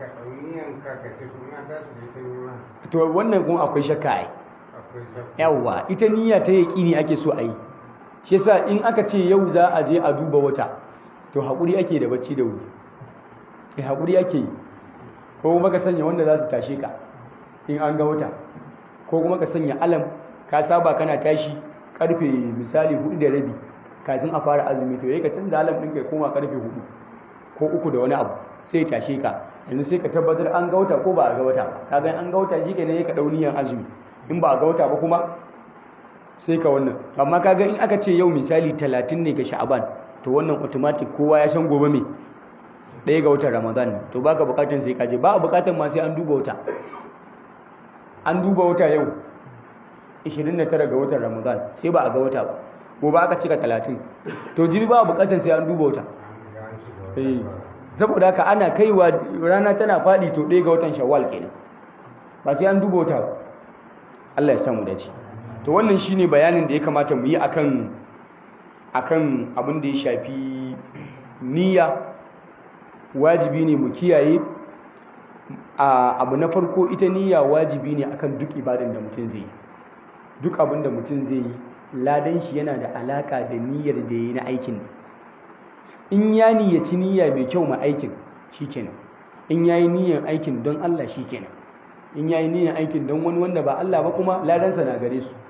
to wannan kuma akwai shakka ai yawa ita niyya ta yaqini ake so a yi shi yasa in aka ce yau za a je a duba wata to hakuri ake da bacci da wuri eh hakuri ake yi ko kuma ka sanya wanda za su tashe ka in an ga wata ko kuma ka sanya alam ka saba kana tashi karfe misali hudu da rabi kafin a fara azumi to yayi ka canza alam ɗin kai koma karfe hudu ko uku da wani abu sai tashe ka yanzu sai ka tabbatar an ga wata ko ba a ga wata ba kaga an ga wata shi kenan ka dau niyan azumi in ba a ga wata ba kuma sai ka wannan amma kaga in aka ce yau misali talatin ne ga sha'aban to wannan automatic kowa ya san gobe me ɗaya ga watan ramadan to baka bukatan sai ka je ba a bukatan ma sai an duba wata an duba wata yau 29 ga watan ramadan sai ba a ga wata ba gobe aka cika 30 to jiri ba bukatar sai an duba wata saboda haka ana kaiwa rana tana fadi to ɗaya ga watan shawwal kenan ba sai an duba wata ba Allah ya samu dace to wannan shine bayanin da ya kamata mu yi akan akan abin da ya shafi niyya wajibi ne mu kiyaye abu na farko ita niyya wajibi ne akan duk ibadan da mutum zai yi duk abin da mutum zai yi ladan shi yana da alaka da niyyar da yi na aikin in ya niyyaci niyya mai kyau ma aikin shikenan in yayi niyyar aikin don Allah shikenan in yayi niyyar aikin don wani wanda ba Allah ba kuma ladansa na gare su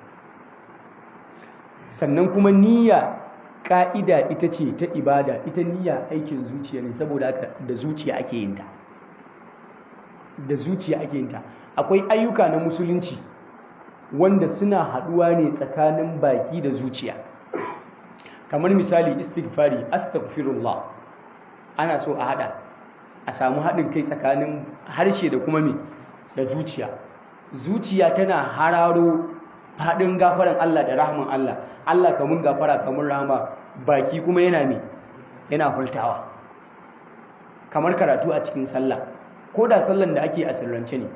sannan kuma niyya ka'ida ita ce ta ibada ita niyya aikin zuciya ne saboda haka da zuciya ake yin ta da zuciya ake yin ta akwai ayyuka na musulunci wanda suna haduwa ne tsakanin baki da zuciya kamar misali istighfari astaghfirullah ana so a hada a samu haɗin kai tsakanin harshe da kuma me da zuciya zuciya tana hararo faɗin gafaran Allah da rahman Allah Allah kamun gafara kamun rahama baki kuma yana me yana furtawa kamar karatu a cikin sallah ko da sallan da ake a sirrance ne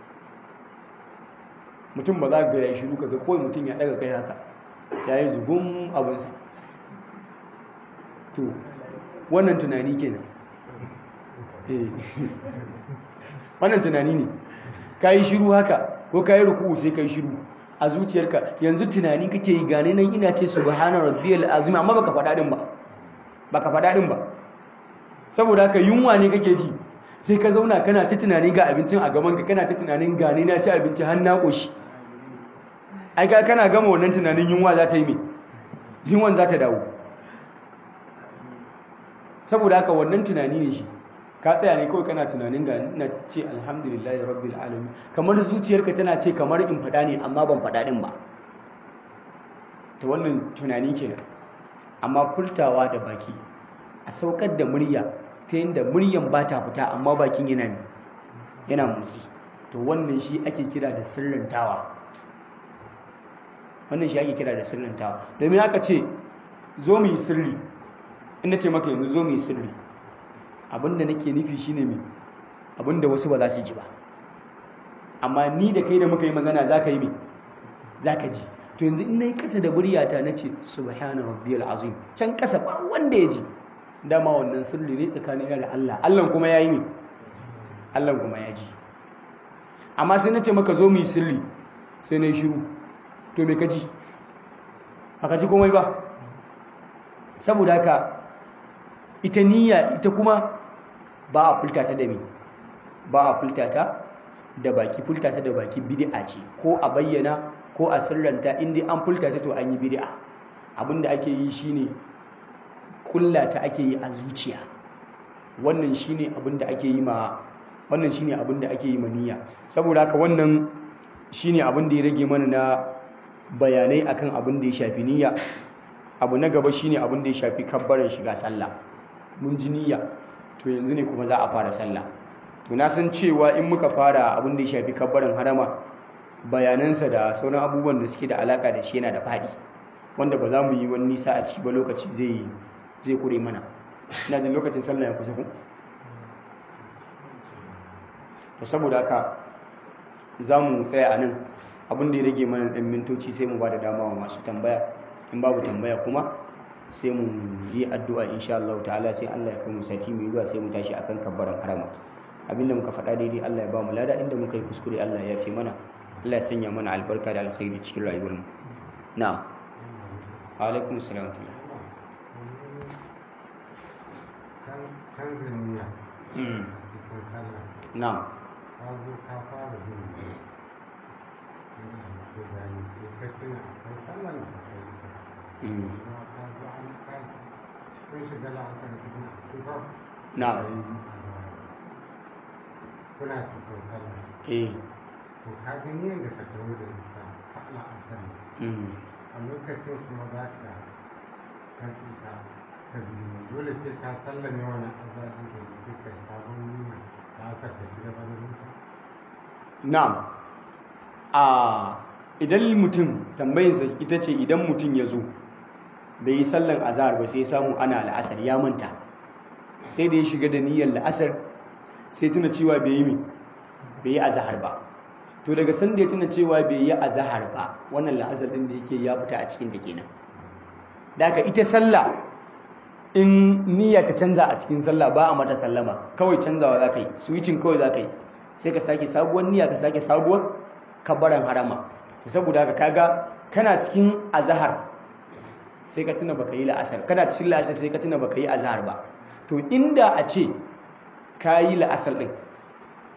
mutum ba za ka ya shiru kaga kawai mutum ya daga kai haka ya yi zugun abinsa to wannan tunani kenan wannan tunani ne ka yi shiru haka ko ka yi ruku sai ka yi shiru a zuciyarka yanzu tunani kake yi gane nan ina ce subhana rabbiyal azim amma baka faɗa din ba baka faɗa din ba saboda haka yunwa ne kake ji sai ka zauna kana ta tunani ga abincin a gaban ka kana ta tunanin gane na ci abinci har na koshi ai ka kana gama wannan tunanin yunwa za ta yi me yunwan za ta dawo saboda haka wannan tunani ne shi ka tsaya ne kawai kana tunanin ga ina ce alhamdulillahi rabbil alamin kamar zuciyarka tana ce kamar in faɗa ne amma ban faɗa din ba ta wannan tunani kenan amma furtawa da baki a saukar da murya ta yadda muryan ba ta fita amma bakin yana ne yana motsi to wannan shi ake kira da sirrantawa wannan shi ake kira da sirrantawa domin aka ce zo mu yi sirri ina ce maka yanzu zo mu yi sirri abinda nake nufi shine me abinda wasu ba za su ji ba amma ni da kai da muka yi magana za ka yi me za ka ji to yanzu in na yi ƙasa da muryata na ce subhana rabbiyal azim can ƙasa ba wanda ya ji dama wannan sirri ne tsakanin da Allah Allah kuma ya yi ne Allah kuma ya ji amma sai na ce maka zo mu yi sirri sai na yi shiru to me ka ji ka ji komai ba saboda haka ita niyya ita kuma ba a fulta ta da me ba a fulta ta da baki fulta ta da baki bid'a ce ko a bayyana ko a sirranta inda an fulta ta to an yi bid'a abinda ake yi shine kulla ta ake yi a zuciya wannan shine abinda ake yi ma wannan shine abinda ake yi ma niyya saboda haka wannan shine abinda ya rage mana na bayanai akan abin da ya shafi niyya abu na gaba shine abin da ya shafi kabbaran shiga sallah mun ji niyya to yanzu ne kuma za a fara sallah to na san cewa in muka fara abin da ya shafi kabbaran harama bayanansa da sauran abubuwan da suke da alaka da shi yana da faɗi wanda ba za mu yi wani nisa a ciki ba lokaci zai zai kure mana ina jin lokacin sallah ya kusa ku to saboda haka za mu tsaya a nan abin da ya rage mana ɗan mintoci sai mu ba da dama wa masu tambaya in babu tambaya kuma sai mu yi addu'a insha Allah ta'ala sai Allah ya kai mu sati mai zuwa sai mu tashi akan kabbaran harama abinda muka faɗa daidai Allah ya ba mu lada inda muka yi kuskure Allah ya fi mana Allah ya sanya mana albarka da alkhairi cikin rayuwar mu na'am wa alaikum assalam wa rahmatullah canjin niyya mm cikin sallah na'am ka zo ka fara bin da gani sai ka tuna akwai sallah da akwai ita mm kuma ka zo an ka cikin shiga la'asar kuma sai ba na'am kuna cikin sallah eh to ka ga niyyar da ka tawo da ita ta la'asar mm a lokacin kuma za ka karɓi ta ka biyu dole sai ka sallame wani azabin da sai ka yi sabon niyya la'asar ka ci gaba da nisa na'am a idan mutum tambayinsa ita ce idan mutum ya zo bai yi sallan azahar ba sai samu ana la'asar ya manta sai da ya shiga da niyyar la'asar sai tuna cewa bai yi mi bai yi azahar ba to daga san da ya tuna cewa bai yi azahar ba wannan la'asar din da yake ya fita a cikin ta kenan da haka ita sallah in niyya ta canza a cikin sallah ba a mata sallama kawai canzawa za ka yi switching kawai za ka yi sai ka sake sabuwar niyya ka sake sabuwar kabbaran harama to saboda haka kaga kana cikin azahar sai ka tuna baka yi la'asar kana cikin la'asar sai ka tuna baka yi azahar ba to inda a ce ka yi la'asar din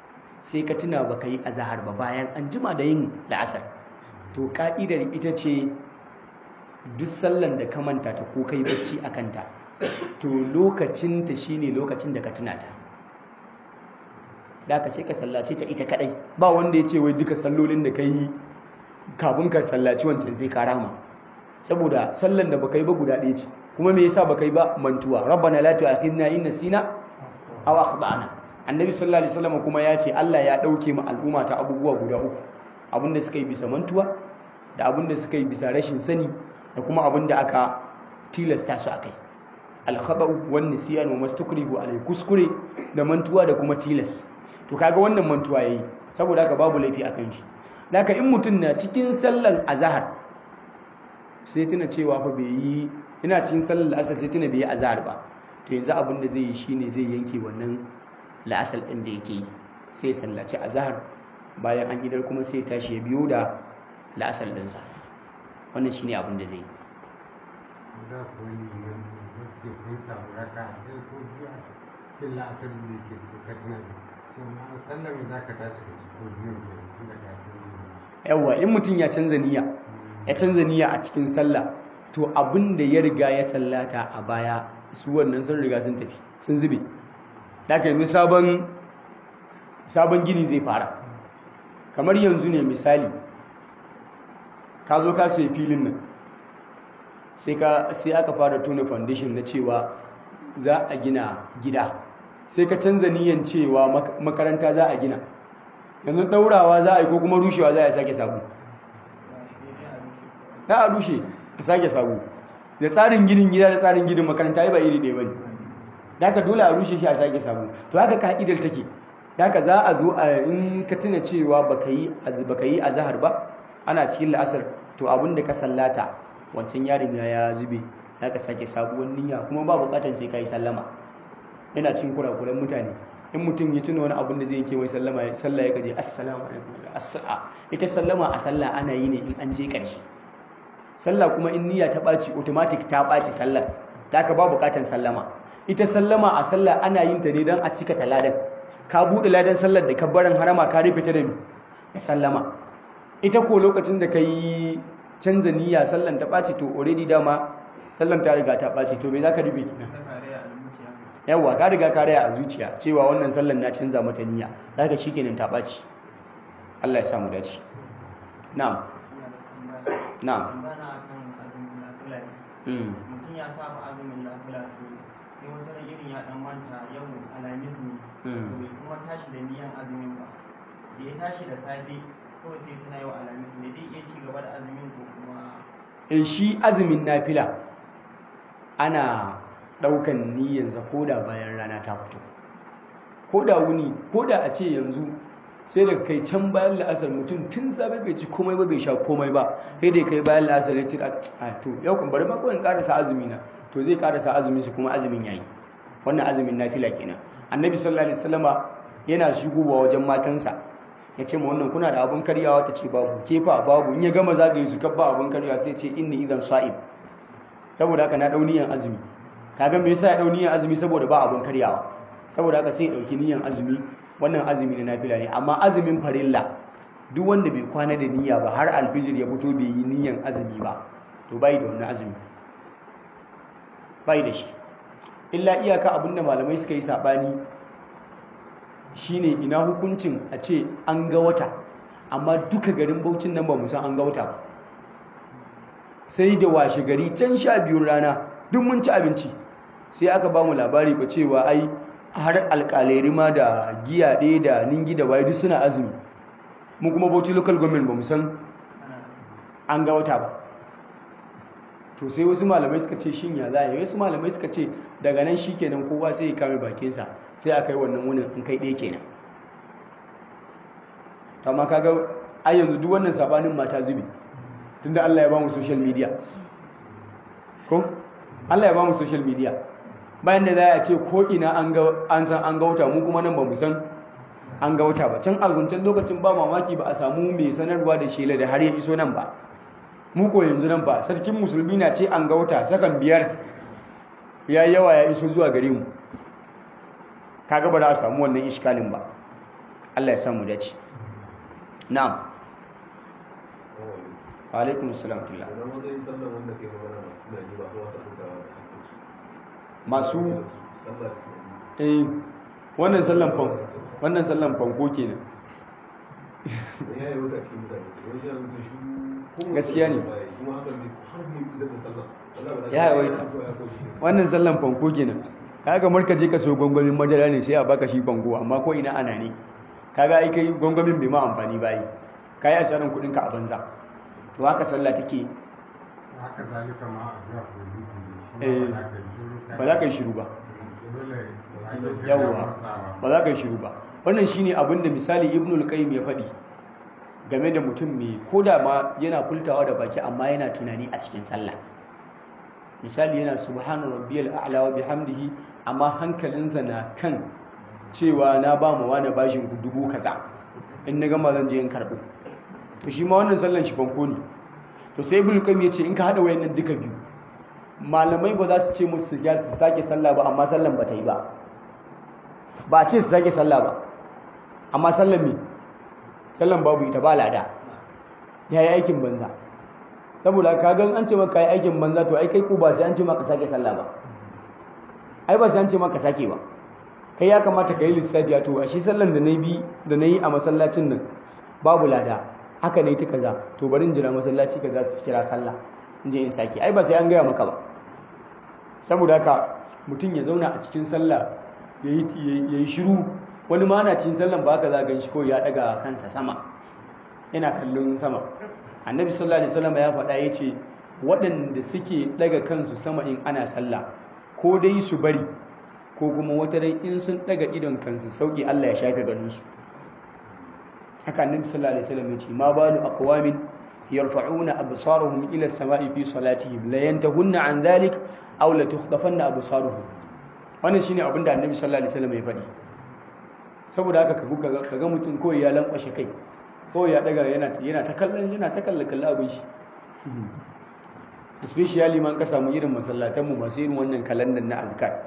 sai ka tuna ba ka yi azahar ba bayan an jima da yin la'asar to ka'idar ita ce duk sallan da ka manta ta ko kai bacci a kanta to lokacinta shine lokacin da ka tuna ta da ka sai ka sallace ta ita kadai ba wanda ya ce wai duka sallolin da ka yi kafin ka sallaci wancan sai ka rama saboda sallan da baka yi ba guda ɗaya ce kuma me yasa baka yi ba mantuwa rabbana la tu'akhidna in nasina aw akhtana annabi sallallahu alaihi wasallam kuma ya ce Allah ya dauke mu al'umma ta abubuwa guda uku abinda suka yi bisa mantuwa da abinda suka yi bisa rashin sani da kuma abinda aka tilasta su akai al-khata'u wan nisyan wa mastukrihu alai kuskure da mantuwa da kuma tilas to kaga wannan mantuwa yayi saboda haka babu laifi akan shi Daka in mutum na cikin sallan azahar sai tuna cewa fa bai yi ina cikin sallan la'asar sai tuna bai yi azahar ba to yanzu abin da zai yi shine zai yanke wannan la'asar ɗin da yake yi sai ya sallaci azahar bayan an idar kuma sai ya tashi ya biyo da la'asar ɗinsa wannan shine abin da zai yi da ku yi nan sai kun samu raka sai ko biyu a cikin la'asar da yake sai ka tuna da shi ma sallar me za ka tashi da shi ko biyu ne tun da ka tuna yawa in mutum ya canza niyya ya canza niyya a cikin sallah to abin da ya riga ya sallata a baya su wannan sun riga sun tafi sun zube daga yanzu sabon sabon gini zai fara kamar yanzu ne misali ka zo ka sai filin nan sai ka sai aka fara tona foundation na cewa za a gina gida sai ka canza niyyan cewa makaranta za a gina yanzu ɗaurawa za a yi ko kuma rushewa za a sake sabu za a rushe a sake sabu da tsarin ginin gida da tsarin ginin makaranta ba iri ɗaya ba ne da haka dole a rushe shi a sake sabu to haka ka'idar take da haka za a zo a in ka tuna cewa baka yi a zahar ba ana cikin la'asar to abin da ka sallata wancan yarin ya zube za ka sake sabuwar niyya kuma ba bukatar sai ka yi sallama yana cin kurakuran mutane in mutum ya tuna wani abin da zai yanke mai sallama sallah ya gaje assalamu alaikum assa'a ita sallama a sallah ana yi ne in an je ƙarshe sallah kuma in niyya ta ɓaci automatic ta ɓaci sallar ta ka ba buƙatar sallama ita sallama a sallah ana yin ta ne don a cika ta ladan ka buɗe ladan sallar da kabbaran harama ka rufe ta da da sallama ita ko lokacin da ka yi canza niyya sallan ta ɓaci to already dama sallan ta riga ta ɓaci to me za ka rufe kenan yawa ka riga ka raya a zuciya cewa wannan sallan na canza mata niyya zaka shikenan ta baci Allah ya samu dace na'am na'am mutum ya saba azumin nafila to sai wata ran irin ya dan manta yau alhamis ne to bai kuma tashi da niyan azumin ba da ya tashi da safe kawai sai tana yau alhamis ne dai iya ci gaba da azumin ko kuma in shi azumin nafila ana ɗaukan niyyansa ko da bayan rana ta fito ko da wuni ko da a ce yanzu sai daga kai can bayan la'asar mutum tun safe bai ci komai ba bai sha komai ba sai dai kai bayan la'asar ya tira a to yau kan bari ma kawai karasa azumi na to zai karasa azumin shi kuma azumin yayi wannan azumin nafila kenan annabi sallallahu alaihi wasallama yana shigowa wajen matansa ya ce ma wannan kuna da abun karyawa ta ce babu kefa babu in ya gama zagaye su kabba abun karyawa sai ce inni idan sa'ib saboda haka na dau niyan azumi kaga me yasa ya dau niyan azumi saboda ba abun karyawa saboda haka sai ya dauki niyan azumi wannan azumi na nafila ne amma azumin farilla duk wanda bai kwana da niyya ba har alfijir ya fito bai yi niyan azumi ba to bai da wannan azumi bai da shi illa iyaka abinda malamai suka yi sabani shine ina hukuncin a ce an ga wata amma duka garin Bauchin nan ba mu san an ga wata ba sai da washe gari can sha biyun rana duk mun ci abinci sai aka ba mu labari ba cewa ai har alƙalai ma da giya ɗaya da ningi da waye duk suna azumi mu kuma bauchi local government ba mu san an ga wata ba to sai wasu malamai suka ce shin ya za a yi wasu malamai suka ce daga nan shi kenan kowa sai ya kame bakinsa sai a kai wannan wunin in kai ɗaya kenan to amma kaga ai yanzu duk wannan sabanin mata zubi tunda Allah ya ba mu social media ko Allah ya ba mu social media bayan da za a ce ko ina an ga an san an ga wata mu kuma nan ba mu san an ga wata ba can alguncan lokacin ba mamaki ba a samu mai sanarwa da shela da har ya iso nan ba mu ko yanzu nan ba sarkin musulmi na ce an ga wata sakan biyar ya yawa ya iso zuwa gare mu kaga ba za a samu wannan iskalin ba Allah ya samu dace na'am wa alaikum assalam tullah masu eh wannan sallan fan wannan sallan fanko kenan gaskiya ne ya yawaita wannan sallan fanko kenan kaga marka je ka so gwangwamin madara ne sai a baka shi fanko amma ko ina ana ne kaga ai kai gwangwamin bai ma amfani ba yi kai asarin kudin ka a banza to haka sallah take haka zalika ma a zuwa eh ba za ka yi shiru ba yawwa ba za ka yi shiru ba wannan shine abin da misali ibnul qayyim ya faɗi game da mutum mai koda ma yana kultawa da baki amma yana tunani a cikin sallah misali yana subhana rabbiyal a'la wa bihamdihi amma hankalinsa na kan cewa na ba mu wani bashin dubu kaza in na gama zan je in karɓo to shi ma wannan sallan shi fanko ne to sai ibnul qayyim ya ce in ka hada wayannan duka biyu malamai ba za su ce musu su sake sallah ba amma sallan ba ta yi ba ba a ce su sake sallah ba amma sallan me sallan babu ita ba lada ya yi aikin banza saboda ka gan an ce maka yi aikin banza to ai kai ko ba sai an ce maka sake sallah ba ai ba sai an ce maka sake ba kai ya kamata ka yi lissafi a to a shi sallan da na bi da na yi a masallacin nan babu lada haka ne ta kaza to bari in jira masallaci kaza su kira sallah in je in sake ai ba sai an gaya maka ba saboda haka mutum ya zauna a cikin sallah ya yi shiru wani ma na cikin sallan ba haka za gan shi ko ya daga kansa sama yana kallon sama annabi sallallahu alaihi wasallam ya faɗa ya ce waɗanda suke daga kansu sama in ana sallah ko dai su bari ko kuma wata rai in sun daga idon kansu sauki Allah ya shafe ganinsu haka annabi sallallahu alaihi wasallam ya ce ma balu aqwamin yarfa'una absarahum ila as-sama'i fi salatihim la yantahunna an dhalik aw la tukhtafanna absaruhum wannan shine abin da annabi sallallahu alaihi wasallam ya faɗi saboda haka ka buga kaga mutum ko ya lankwashe kai ko ya daga yana yana ta kallon yana ta kallon kallon abin shi especially man ka samu irin masallatan mu masu irin wannan kalandan na azkar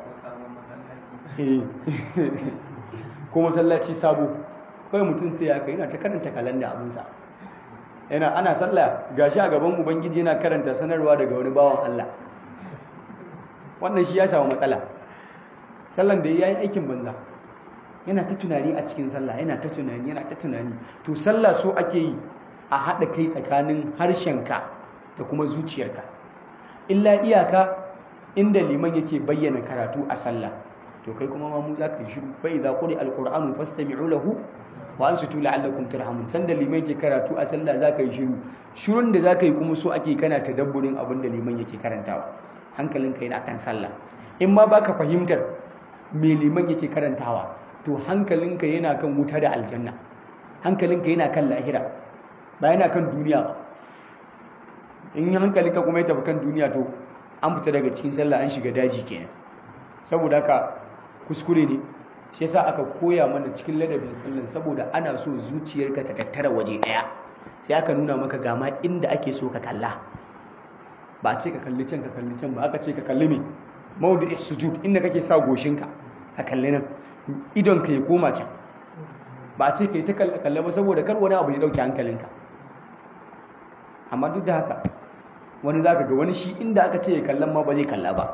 ko masallaci sabo kawai mutum sai ya kai yana ta karanta kalanda abinsa yana ana sallah gashi a gaban ubangiji yana karanta sanarwa daga wani bawan Allah wannan shi ya samu matsala sallan da ya yi aikin banza yana ta tunani a cikin sallah yana ta tunani yana ta tunani to sallah so ake yi a haɗa kai tsakanin harshenka da kuma zuciyarka illa iyaka inda liman yake bayyana karatu a sallah to kai kuma ma mu za ka yi shiru fa idza quri alqur'anu fastami'u lahu wa ansitu la'allakum turhamun sanda liman yake karatu a sallah za ka yi shiru shirun da za ka yi kuma so ake kana tadabburin abin da liman yake karantawa hankalinka yana kan sallah in ma baka fahimtar me liman yake karantawa to hankalinka yana kan wuta da aljanna hankalinka yana kan lahira ba yana kan duniya ba in hankalinka kuma ya tafi kan duniya to an fita daga cikin sallah an shiga daji kenan saboda haka kuskure ne shi yasa aka koya mana cikin ladabin sallan saboda ana so zuciyarka ta tattara waje daya sai aka nuna maka gama inda ake so ka kalla ba a ce ka kalli can ka kalli can ba aka ce ka kalli me mawdu'is sujud inda kake sa goshinka ka kalli nan idon ka ya koma can ba a ce ka yi ta kalle ba saboda kar wani abu ya dauke hankalinka amma duk da haka wani za ka ga wani shi inda aka ce ya kallon ma ba zai kalla ba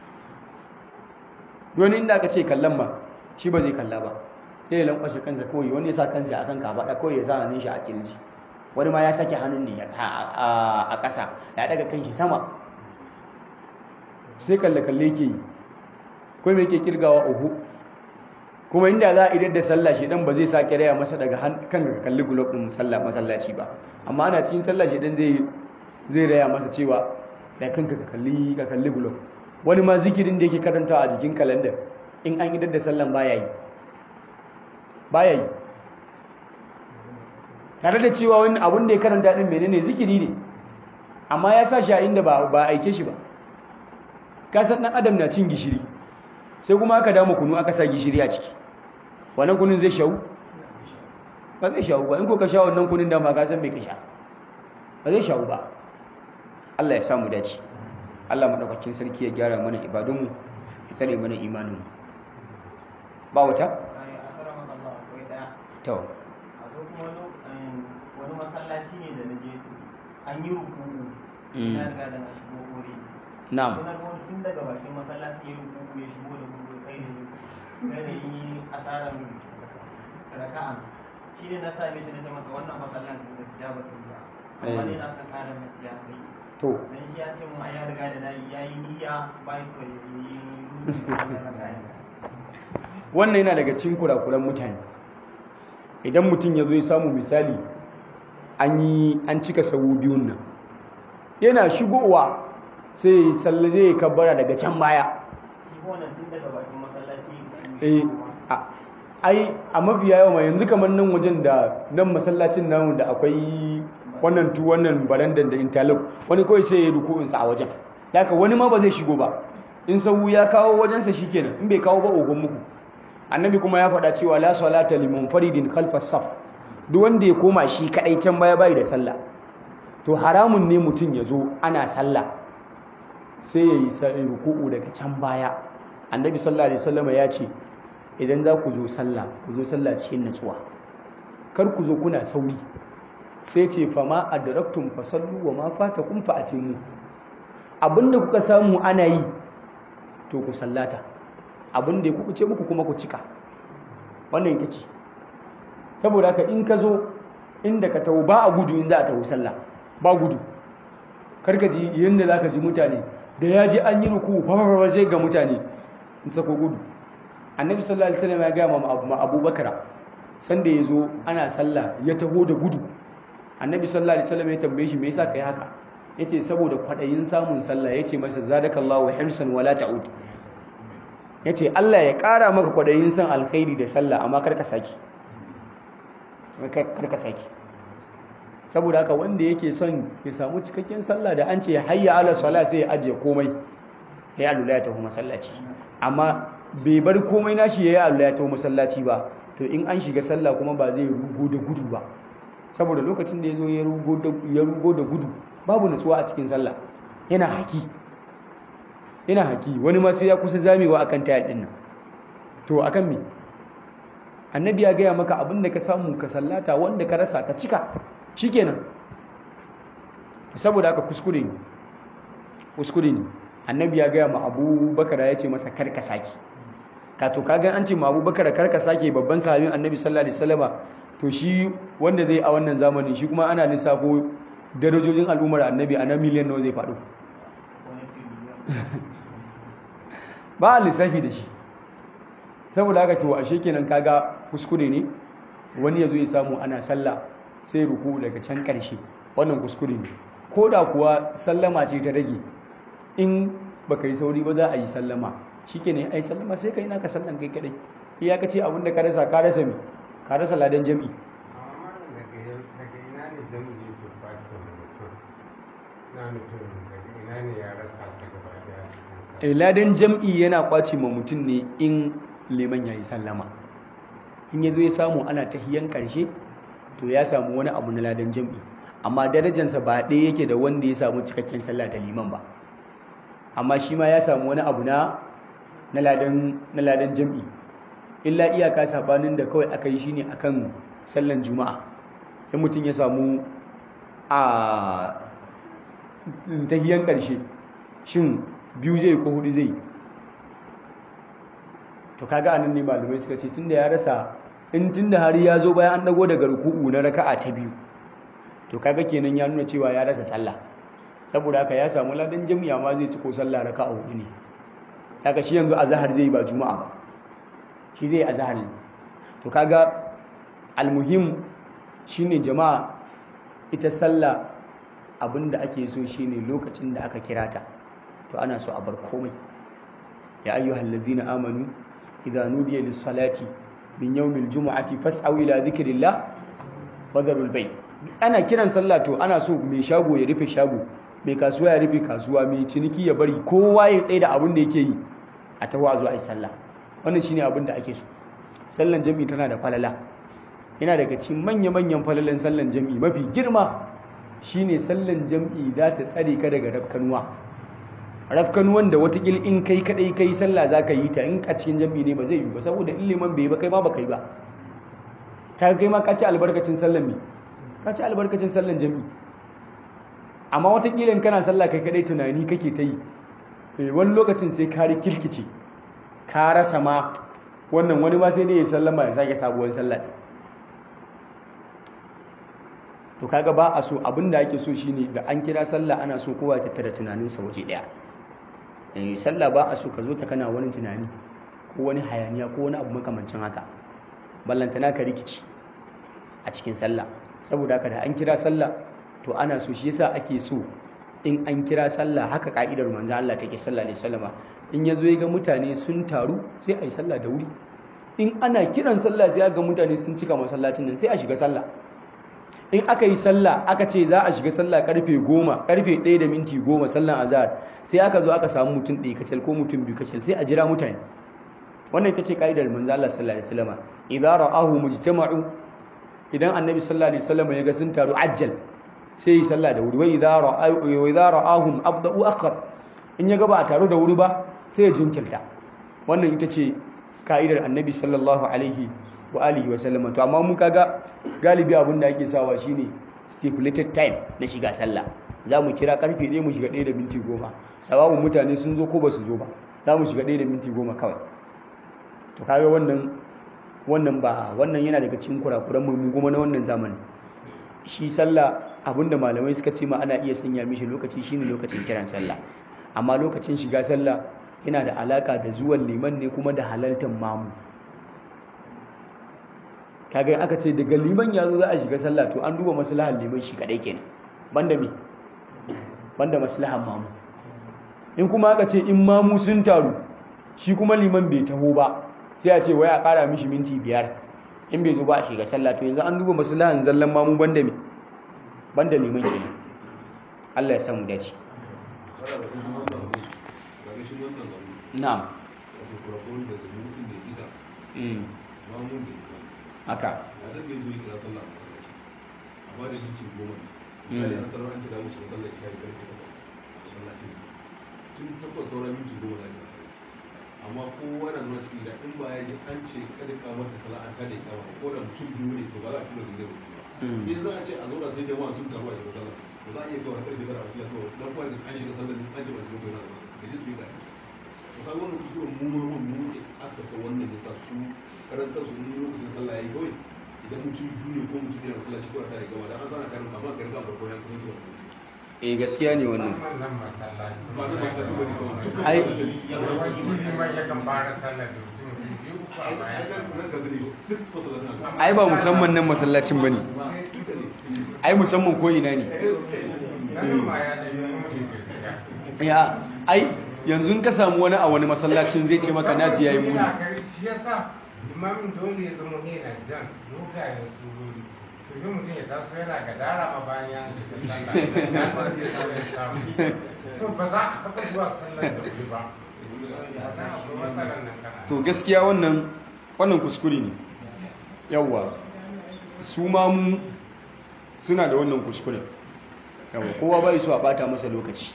wani inda aka ce kallon ma shi ba zai kalla ba sai ya lankwashe kansa kawai wani ya sa kansa a kan kafaɗa kawai ya sa hannun shi a kirji wani ma ya sake hannun ne a ƙasa ya daga kan shi sama sai kalle-kalle ke yi kuma mai ke kirgawa uku kuma inda za a idar da sallah shi dan ba zai sake raya masa daga kan ka kalli gulob din sallah masallaci ba amma ana cikin sallah shi dan zai zai raya masa cewa da kanka ka kalli ka kalli gulob wani ma zikirin da yake karantawa a jikin kalandar in an idar da sallan baya yi baya yi tare da cewa wani abun da ya karanta din menene zikiri ne amma ya sa shi a inda ba ba aike shi ba ka san dan adam na cin gishiri sai kuma aka dama kunu aka sa gishiri a ciki wannan kunun zai shawu ba zai shawu ba in ko ka sha wannan kunun da ma ka san me ka sha ba zai shawu ba Allah ya samu dace Allah madaukakin sarki ya gyara mana ibadunmu ya tsare mana imaninmu ba wata to akwai kuma lo- em, wani masallaci ne da na je to an yi rukuku Mm. na riga da na shigo kore na'am Suna ga wani tun daga bakin masallacin ya rukuku ya shigo da gudu kai da kai da yi asarar raka'a shi ne na same shi na ce masa wannan masallacin gaskiya ba ta yi ba amma Eh. ne na san ƙarin gaskiya kai to dan shi ya ce mu ai ya riga da na yi ya yi niyya ba ya so ya yi rukuku da wannan raka'a wannan yana daga cikin kurakuran mutane idan mutum ya zo ya samu misali an yi an cika sawu biyun nan yana shigowa sai ya yi sallah zai yi kabbara daga can baya shi ko wannan tun daga bakin masallaci eh a- ai a mafiya yawa ma yanzu kamar nan wajen da nan masallacin namu da akwai wannan tu wannan barandan da interlock wani kawai sai ya yi ruku'insa a wajen haka wani ma ba zai shigo ba in sahu ya kawo wajensa shikenan in bai kawo ba ogon muku annabi kuma ya faɗa cewa la salata liman faridin khalfas saf duk wanda ya koma shi kadai can baya bai da sallah to haramun ne mutum ya zo ana sallah sai ya yi sa- ruku'u daga can baya annabi sallallahu alaihi wasallam ya ce idan za ku zo sallah ku zo sallah cikin natsuwa kar ku zo kuna sauri sai ce fama adraktum fasallu wa ma fatakum fa atimu abinda kuka samu ana yi to ku sallata abinda ya kuce muku kuma ku cika wannan ita ce saboda haka in ka zo inda ka taho ba a gudu in za a taho sallah ba gudu karka ji yadda za ka ji mutane da ya ji an yi ruku fafafafa sai ga mutane in sako gudu annabi sallallahu alaihi wasallam ya gaya ma Abu- ma abubakar sanda ya zo ana sallah ya taho da gudu annabi sallallahu alaihi wasallam ya tambaye shi me yasa kai haka yace saboda kwadayin samun sallah yace masa zadakallahu hirsan wala ta'ud yace Allah ya kara maka kwadayin san alkhairi da sallah amma kar ka saki kar ka saki saboda haka wanda yake son ya samu cikakken sallah da an ce hayya ala sala sai ya ajiye komai ya alula ya tafi masallaci amma bai bar komai nashi ya yi alula ya tafi masallaci ba to in an shiga sallah kuma ba zai rugo da gudu ba saboda lokacin da ya zo ya rugo da ya rugo da gudu babu nutsuwa a cikin sallah yana haki yana haki wani ma sai ya kusa zamewa akan tayar din nan to akan me annabi ya gaya maka abin da ka samu ka sallata wanda ka rasa ka cika shikenan saboda haka kuskure ne kuskure ne annabi ya gaya ma abubakar ya ce masa kar ka saki ka to kaga an ce ma abubakar kar ka sake babban sahabin annabi sallallahu alaihi wasallama to shi wanda zai a wannan zamanin shi kuma ana lissafo darajojin al'ummar annabi a na miliyan nawa zai faɗo wani tiriliyan ba a lissafi da shi saboda haka to ashe kenan kaga kuskure ne wani ya zo ya samu ana sallah sai ruku daga can ƙarshe wannan kuskure ne ko da kuwa sallama ce ta rage in baka yi sauri ba za a yi sallama shikenan ai sallama sai kai naka sallan kai kadai iya ka ce abin da ka rasa ka rasa me ka rasa ladan jami'i amma daga yau- daga ina ne jami'i yake kwace wa mutum na mutum daga ina ne ya rasa ta gaba daya cikin sa Eh, ladan jam'i yana kwace ma mutum ne in liman ya yi sallama in ya zo ya samu ana tahiyan karshe to ya samu wani abu na ladan jam'i amma darajansa ba ɗaya yake da wanda ya samu cikakken sallah da liman ba amma shi ma ya samu wani abu na na ladan na ladan jam'i illa iyaka sabanin da kawai aka yi shine akan sallan juma'a in mutum ya samu a tahiyan karshe shin biyu zai ko hudu zai to kaga anan ne malamai suka ce tunda ya rasa in tunda har ya zo bayan an dago daga ruku'u na raka'a ta biyu to kaga kenan ya nuna cewa ya rasa sallah saboda haka ya samu ladan jami'a ma zai ci ko sallah raka'a hudu ne kaga shi yanzu azhar zai ba juma'a ba shi zai azhar ne to kaga almuhim shine jama'a ita sallah abinda ake so shine lokacin da aka kira ta to ana so a bar komai ya ayyuhal ladina amanu idza nudiya lis salati min yawmil jumu'ati fas'au ila dhikrillah wa dharul bay ana kiran sallah to ana so mai shago ya rufe shago mai kasuwa ya rufe kasuwa mai ciniki ya bari kowa ya tsaye da abin da yake yi a taho a zo a yi sallah wannan shine abin da ake so sallan jami'i tana da falala yana daga cikin manya-manyan falalan sallan jami'i mafi girma shine sallan jami'i za ta tsare ka daga rafkanuwa rafkanuwan da watakil in kai kadai kai sallah za ka yi ta in a cikin jami'i ne ba zai yi ba saboda in liman bai yi ba kai ma ba kai ba ta kai ma ka ci albarkacin sallan me ka ci albarkacin sallan jami'i amma watakila in kana sallah kai kadai tunani kake ta yi wani lokacin sai ka kirkice ka rasa ma wannan wani ma sai dai ya sallama ya sake sabuwar sallah to kaga ba a so abin da ake so shine da an kira sallah ana so kowa ya tattara tunaninsa waje daya eh sallah ba a so ka zo ta kana wani tunani ko wani hayaniya ko wani abu makamancin haka ballantana ka rikici a cikin sallah saboda haka da an kira sallah to ana so shi yasa ake so in an kira sallah haka ka'idar manzo Allah take sallah alaihi wasallama in yazo ya ga mutane sun taru sai a yi sallah da wuri in ana kiran sallah sai ga mutane sun cika masallacin nan sai a shiga sallah in aka yi sallah aka ce za a shiga sallah karfe goma karfe ɗaya da minti goma sallan azhar sai aka zo aka samu mutum ɗaya kacal ko mutum biyu kacal sai a jira mutane wannan ita ce ka'idar manzo Allah sallallahu alaihi wasallama idza ra'ahu mujtama'u idan annabi sallallahu alaihi wasallama ya ga sun taru ajjal sai yi sallah da wuri wai idza ra'ahum abda'u akhar in ya ga ba a taru da wuri ba sai ya jinkirta wannan ita ce ka'idar annabi sallallahu alaihi wa alihi wa sallam to amma mun kaga galibi abin da ake sawa shine stipulated time na shiga sallah za mu kira karfe 1 mu shiga 1 da minti 10 sawabun mutane sun zo ko ba su zo ba za mu shiga 1 da minti 10 kawai to kaga wannan wannan ba wannan yana daga cikin kurakuran mu kuma na wannan zamanin shi sallah abinda malamai suka ce ma ana iya sanya mishi lokaci shine lokacin kiran sallah amma lokacin shiga sallah yana da alaka da zuwan liman ne kuma da halaltar mamu kaga aka ce daga liman ya zo za a shiga sallah to an duba maslahar liman shi kadai kenan banda me banda maslahar mamu in kuma aka ce in mamu sun taru shi kuma liman bai taho ba sai a ce wai a kara mishi minti biyar in bai zo ba a shiga sallah to yanzu an duba maslahan zallan mamu banda me banda liman kenan Allah ya samu dace na'am haka amma kowa na nuna ciki da in ba ya ji an ce kada ka mata sana'a kada ya kama ko da mutum biyu ne to ba za a tura da zai ba in za a ce a zauna sai jama'a sun taru a shiga sallah ba za a iya kawai karfe bara a fiya to dan kwanci an shiga sallah ne an ce ba su mutu na da ji su yi da to kaga wannan kuskuren mu ma mun mu ke assasa wannan ya sa su karantar su in lokacin sallah yayi kawai idan mutum biyu ne ko mutum ne na sallah shi kawai tare gaba dan an sana karin amma karin ba farko ya kusanci wannan eh gaskiya ne wannan wannan masallaci ba zai ba ta ci bane kawai dukkan Ai- yawanci liman yakan fara sallar da mutum biyu uku a ai bayan nan nan ka gani duk masallatan su ai ba musamman nan masallacin bane duka ne ai musamman ko ina ne nan ma ya ɗaya mutum ke shiga ya ai yanzu in ka samu wani a wani masallacin zai ce maka nasu yayi muni shi yasa limamin dole ya zama yana jan dogayen surori to yi mutum ya taso yana gadara ma bayan ya shiga sallah ya san zai sallah ya samu so ba za a taɓa zuwa sallar da wuri ba wannan akwai matsalar nan kana to gaskiya wannan wannan kuskure ne yawwa su ma mu suna da wannan kuskure yawwa kowa bai so a bata masa lokaci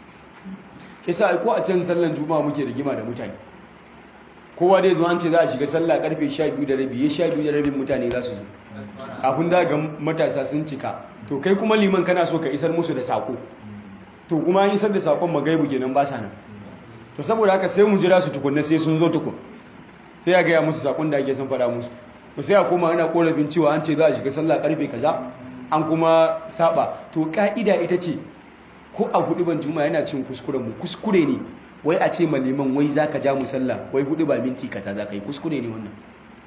kisa ko a can sallan juma'a muke rigima da mutane kowa dai zo an ce za a shiga sallah karfe 12 da rabi ya 12 da rabin mutane za su zo kafin da ga matasa sun cika to kai kuma liman kana so ka isar musu da sako to kuma an isar da sakon magaibu kenan ba sa nan to saboda haka sai mu jira su tukunna sai sun zo tukun sai ya gaya musu sakon da ake son faɗa musu to sai a koma ana korafin cewa an ce za a shiga sallah karfe kaza an kuma saba to ka'ida ita ce ko a hudu ban juma yana cin kuskuren mu kuskure ne wai a ce ma liman wai zaka ja mu sallah wai hudu ba minti kaza za ka yi kuskure ne wannan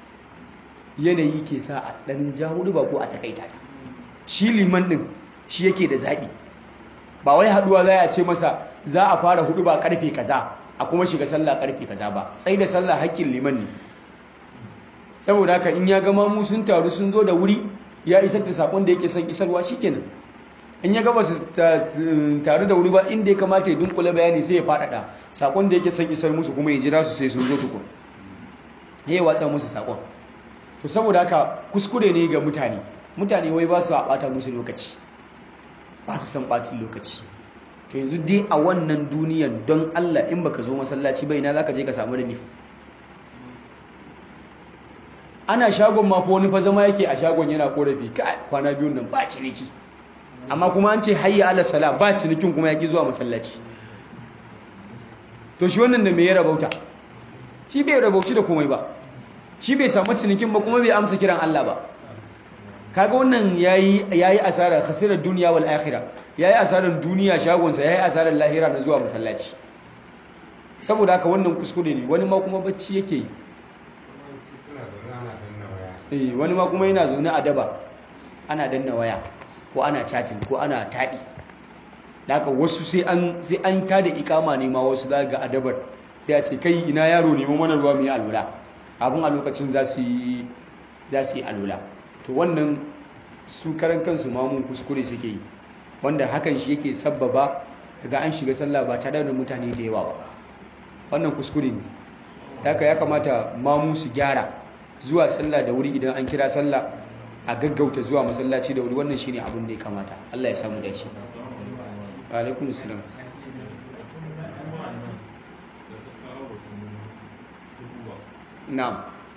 yanayi ke sa a dan ja hudu ba ko a takaita ta shi liman din shi yake da zaɓi ba wai haduwa za a ce masa za a fara hudu ba karfe kaza a kuma shiga sallah karfe kaza ba sai da sallah haƙƙin liman ne saboda haka in ya ga mamu sun taru sun zo da wuri ya isar da sakon da yake son isarwa shikenan in ya gaba su taru da wuri ba inda ya kamata ya dunkule bayani sai ya faɗaɗa sakon da yake son isar musu kuma ya jira su sai sun zo tukun ya yi watsa musu sakon to saboda haka kuskure ne ga mutane mutane wai ba su a ɓata musu lokaci ba su san ɓacin lokaci to yanzu dai a wannan duniyan don Allah in baka zo masallaci bai na zaka je ka samu relief ana shagon ma fa wani fa zama yake a shagon yana korafi kai kwana biyun nan ba ciniki amma kuma an ce hayya ala sala ba cinikin kuma yaki zuwa masallaci to shi wannan da me ya rabauta shi bai rabauci da komai ba shi bai samu cinikin ba kuma bai amsa kiran Allah ba kaga wannan yayi yayi asara khasirar duniya wal akhirah yayi asarar duniya shagonsa yayi asarar lahira na zuwa masallaci saboda haka wannan kuskure ne wani ma kuma bacci yake yi suna zaune ana danna waya eh wani ma kuma yana zaune a daba ana danna waya ko ana chatting ko ana taɗi haka wasu sai an sai an tada ikama ne ma wasu za ga adabar sai a ce kai ina yaro ne mana ruwa mu yi alwala abin a lokacin za su yi za su yi alwala to wannan su karan kansu ma mun kuskure suke yi wanda hakan shi yake sabbaba daga an shiga sallah ba tare da mutane da yawa ba wannan kuskure ne haka ya kamata mamu su gyara zuwa sallah da wuri idan an kira sallah a gaggauta zuwa masallaci da wuri wannan shine abin da ya kamata Allah ya samu dace alaikum salam na'am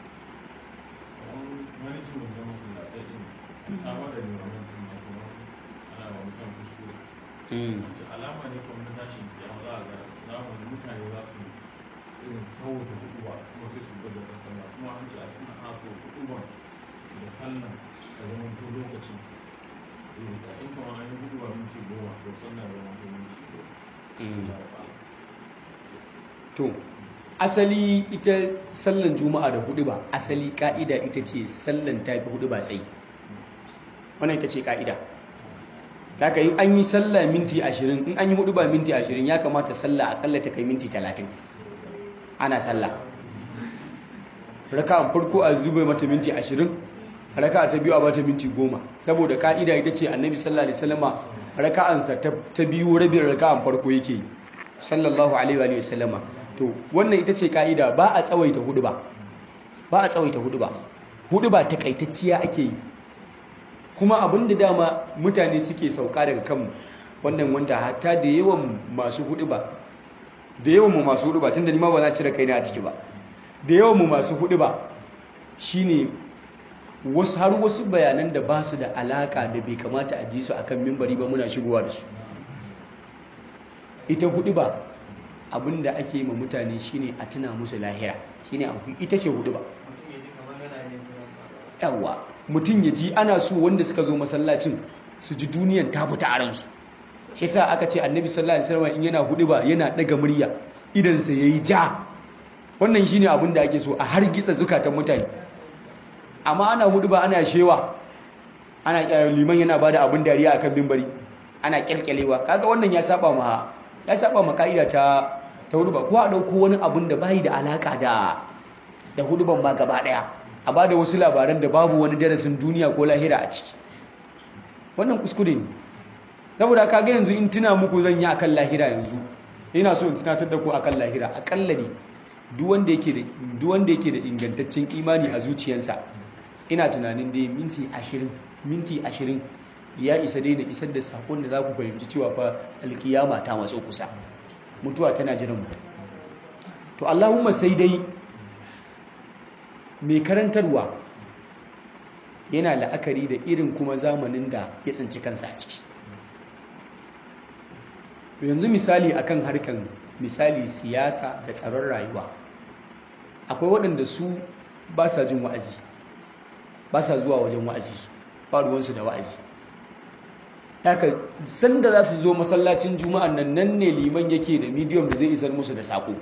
mm alama ne kuma na tashin kiyama za a ga zamanin mutane za su irin sauta huduwa kuma sai su gwada ta sallah kuma an ce a suna ana so huduwa da sallah a zaman to lokacin irin da in kuma an yi huduwa minti goma to sallah ya zama to minti Mm. goma to asali ita sallan juma'a da hudu ba asali ka'ida ita ce sallan tafi hudu ba tsayi wannan ita ce ka'ida daga in an yi sallah minti ashirin in an yi hudu ba minti ashirin ya kamata sallah akalla ta kai minti talatin ana sallah raka farko a zube mata minti ashirin raka ta biyu a bata minti goma saboda ka'ida ita ce annabi sallallahu alaihi wasallama raka'ansa ta ta biyu rabin raka'an farko yake yi sallallahu alaihi wa sallama to wannan ita ce ka'ida ba a tsawaita hudu ba ba a tsawaita hudu ba hudu ba takaitacciya ake yi kuma abin da dama mutane suke sauka daga kanmu wannan wanda hatta da yawan masu hudu ba da yawan mu masu hudu ba tunda ni ma ba za cire kaina a ciki ba da yawan mu masu hudu ba shine wasu har wasu bayanan da ba su da alaka da bai kamata a ji su akan mimbari ba muna shigowa da su ita hudu ba abin da ake yi ma mutane shine a tuna musu lahira shine abu ita ce hudu ba mutum ya ji kamar yana yin kira su a gaba yawa mutum ya ji ana so wanda suka zo masallacin su ji duniyan ta fita a ransu shi sa aka ce annabi sallallahu alaihi wasallam in yana hudu ba yana daga murya idan sa yayi ja wannan shine abin da ake so a hargitsa zukatan mutane amma ana hudu ba ana shewa ana eh, liman yana bada abin dariya akan mimbari ana kyalkyalewa kaga wannan ya saba ma ya saba ma kaida ta ta hudu ba ko a dauko wani abin da bai da alaka da da huduban ma gaba daya a ba da wasu labaran da babu wani darasin duniya ko lahira a ciki wannan kuskure ne saboda kaga yanzu in tuna muku zan yi akan lahira yanzu ina so in tunatar da ku akan lahira akalla ne duk wanda yake da duk wanda yake da ingantaccen imani a zuciyarsa ina tunanin dai minti 20 minti 20 ya isa dai na isar da sakon da za ku fahimci cewa fa alkiyama ta matso kusa mutuwa tana jiran mu to Allahumma sai dai mai karantarwa yana la'akari da irin kuma zamanin da ya tsinci kansa a ciki yanzu misali akan harkan misali siyasa da tsaron rayuwa akwai waɗanda su ba sa jin wa'azi ba sa zuwa wajen wa'azi su ba ruwansu da wa'azi haka sanda za su zo masallacin juma'an nan nan ne liman yake da medium da zai isar musu da saƙo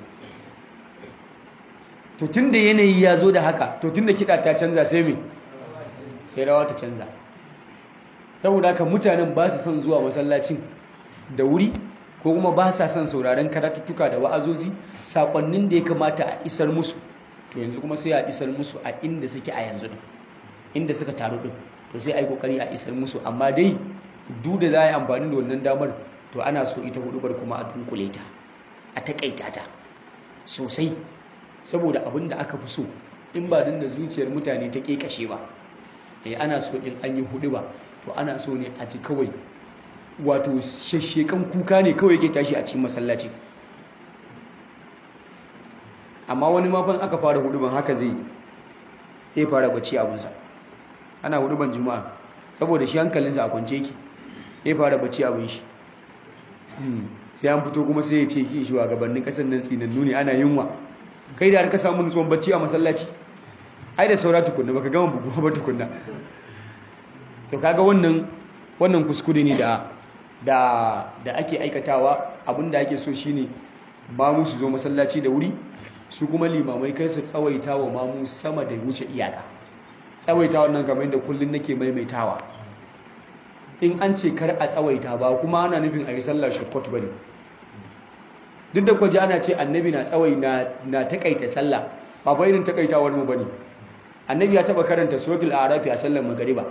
to tun da yanayi ya zo da haka to tun da kiɗa ta canza sai me sai rawa ta canza saboda haka mutanen ba su son zuwa masallacin da wuri ko kuma ba sa son sauraron karatuttuka da wa'azozi saƙonnin da ya kamata a isar musu to yanzu kuma sai a isar musu a inda suke a yanzu din inda suka taru din to sai a yi kokari a isar musu amma dai duk da za a yi amfani da wannan damar to ana so ita hudubar kuma a dunkule ta a takaita ta sosai saboda abin da aka fi so in ba da zuciyar mutane ta kekashe ba eh ana so in an yi hudu ba to ana so ne a ji kawai wato shashshekan kuka ne kawai yake tashi a cikin masallaci amma wani mafan aka fara hudu ban haka zai ya fara bacci abunsa ana hudu ban juma'a saboda shi hankalinsa a kwance yake ya fara bacci abun shi sai an fito kuma sai ya ce ki shi wa gabanin kasar nan tsinannu ne ana yunwa kai da har ka samu nutsuwan bacci a masallaci ai da saura tukunna baka gama buguwa ba tukunna to kaga wannan wannan kuskure ne da da da ake aikatawa abinda ake so shine mamu su zo masallaci da wuri su kuma limamai kai su tsawaita wa mamu sama da wuce iyaka tsawaita wannan kamar yadda kullun nake maimaitawa in an ce kar a tsawaita ba kuma ana nufin a yi sallar shortcut bane duk da kwaje ana ce annabi na tsawai na na takaita sallah ba fa irin takaitawar mu bane annabi ya taba karanta suratul arafi a sallar magariba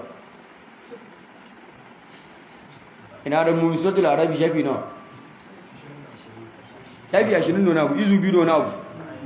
ina da mu suratul arafi shafi nawa shafi 20 nuna abu izu biyu nuna abu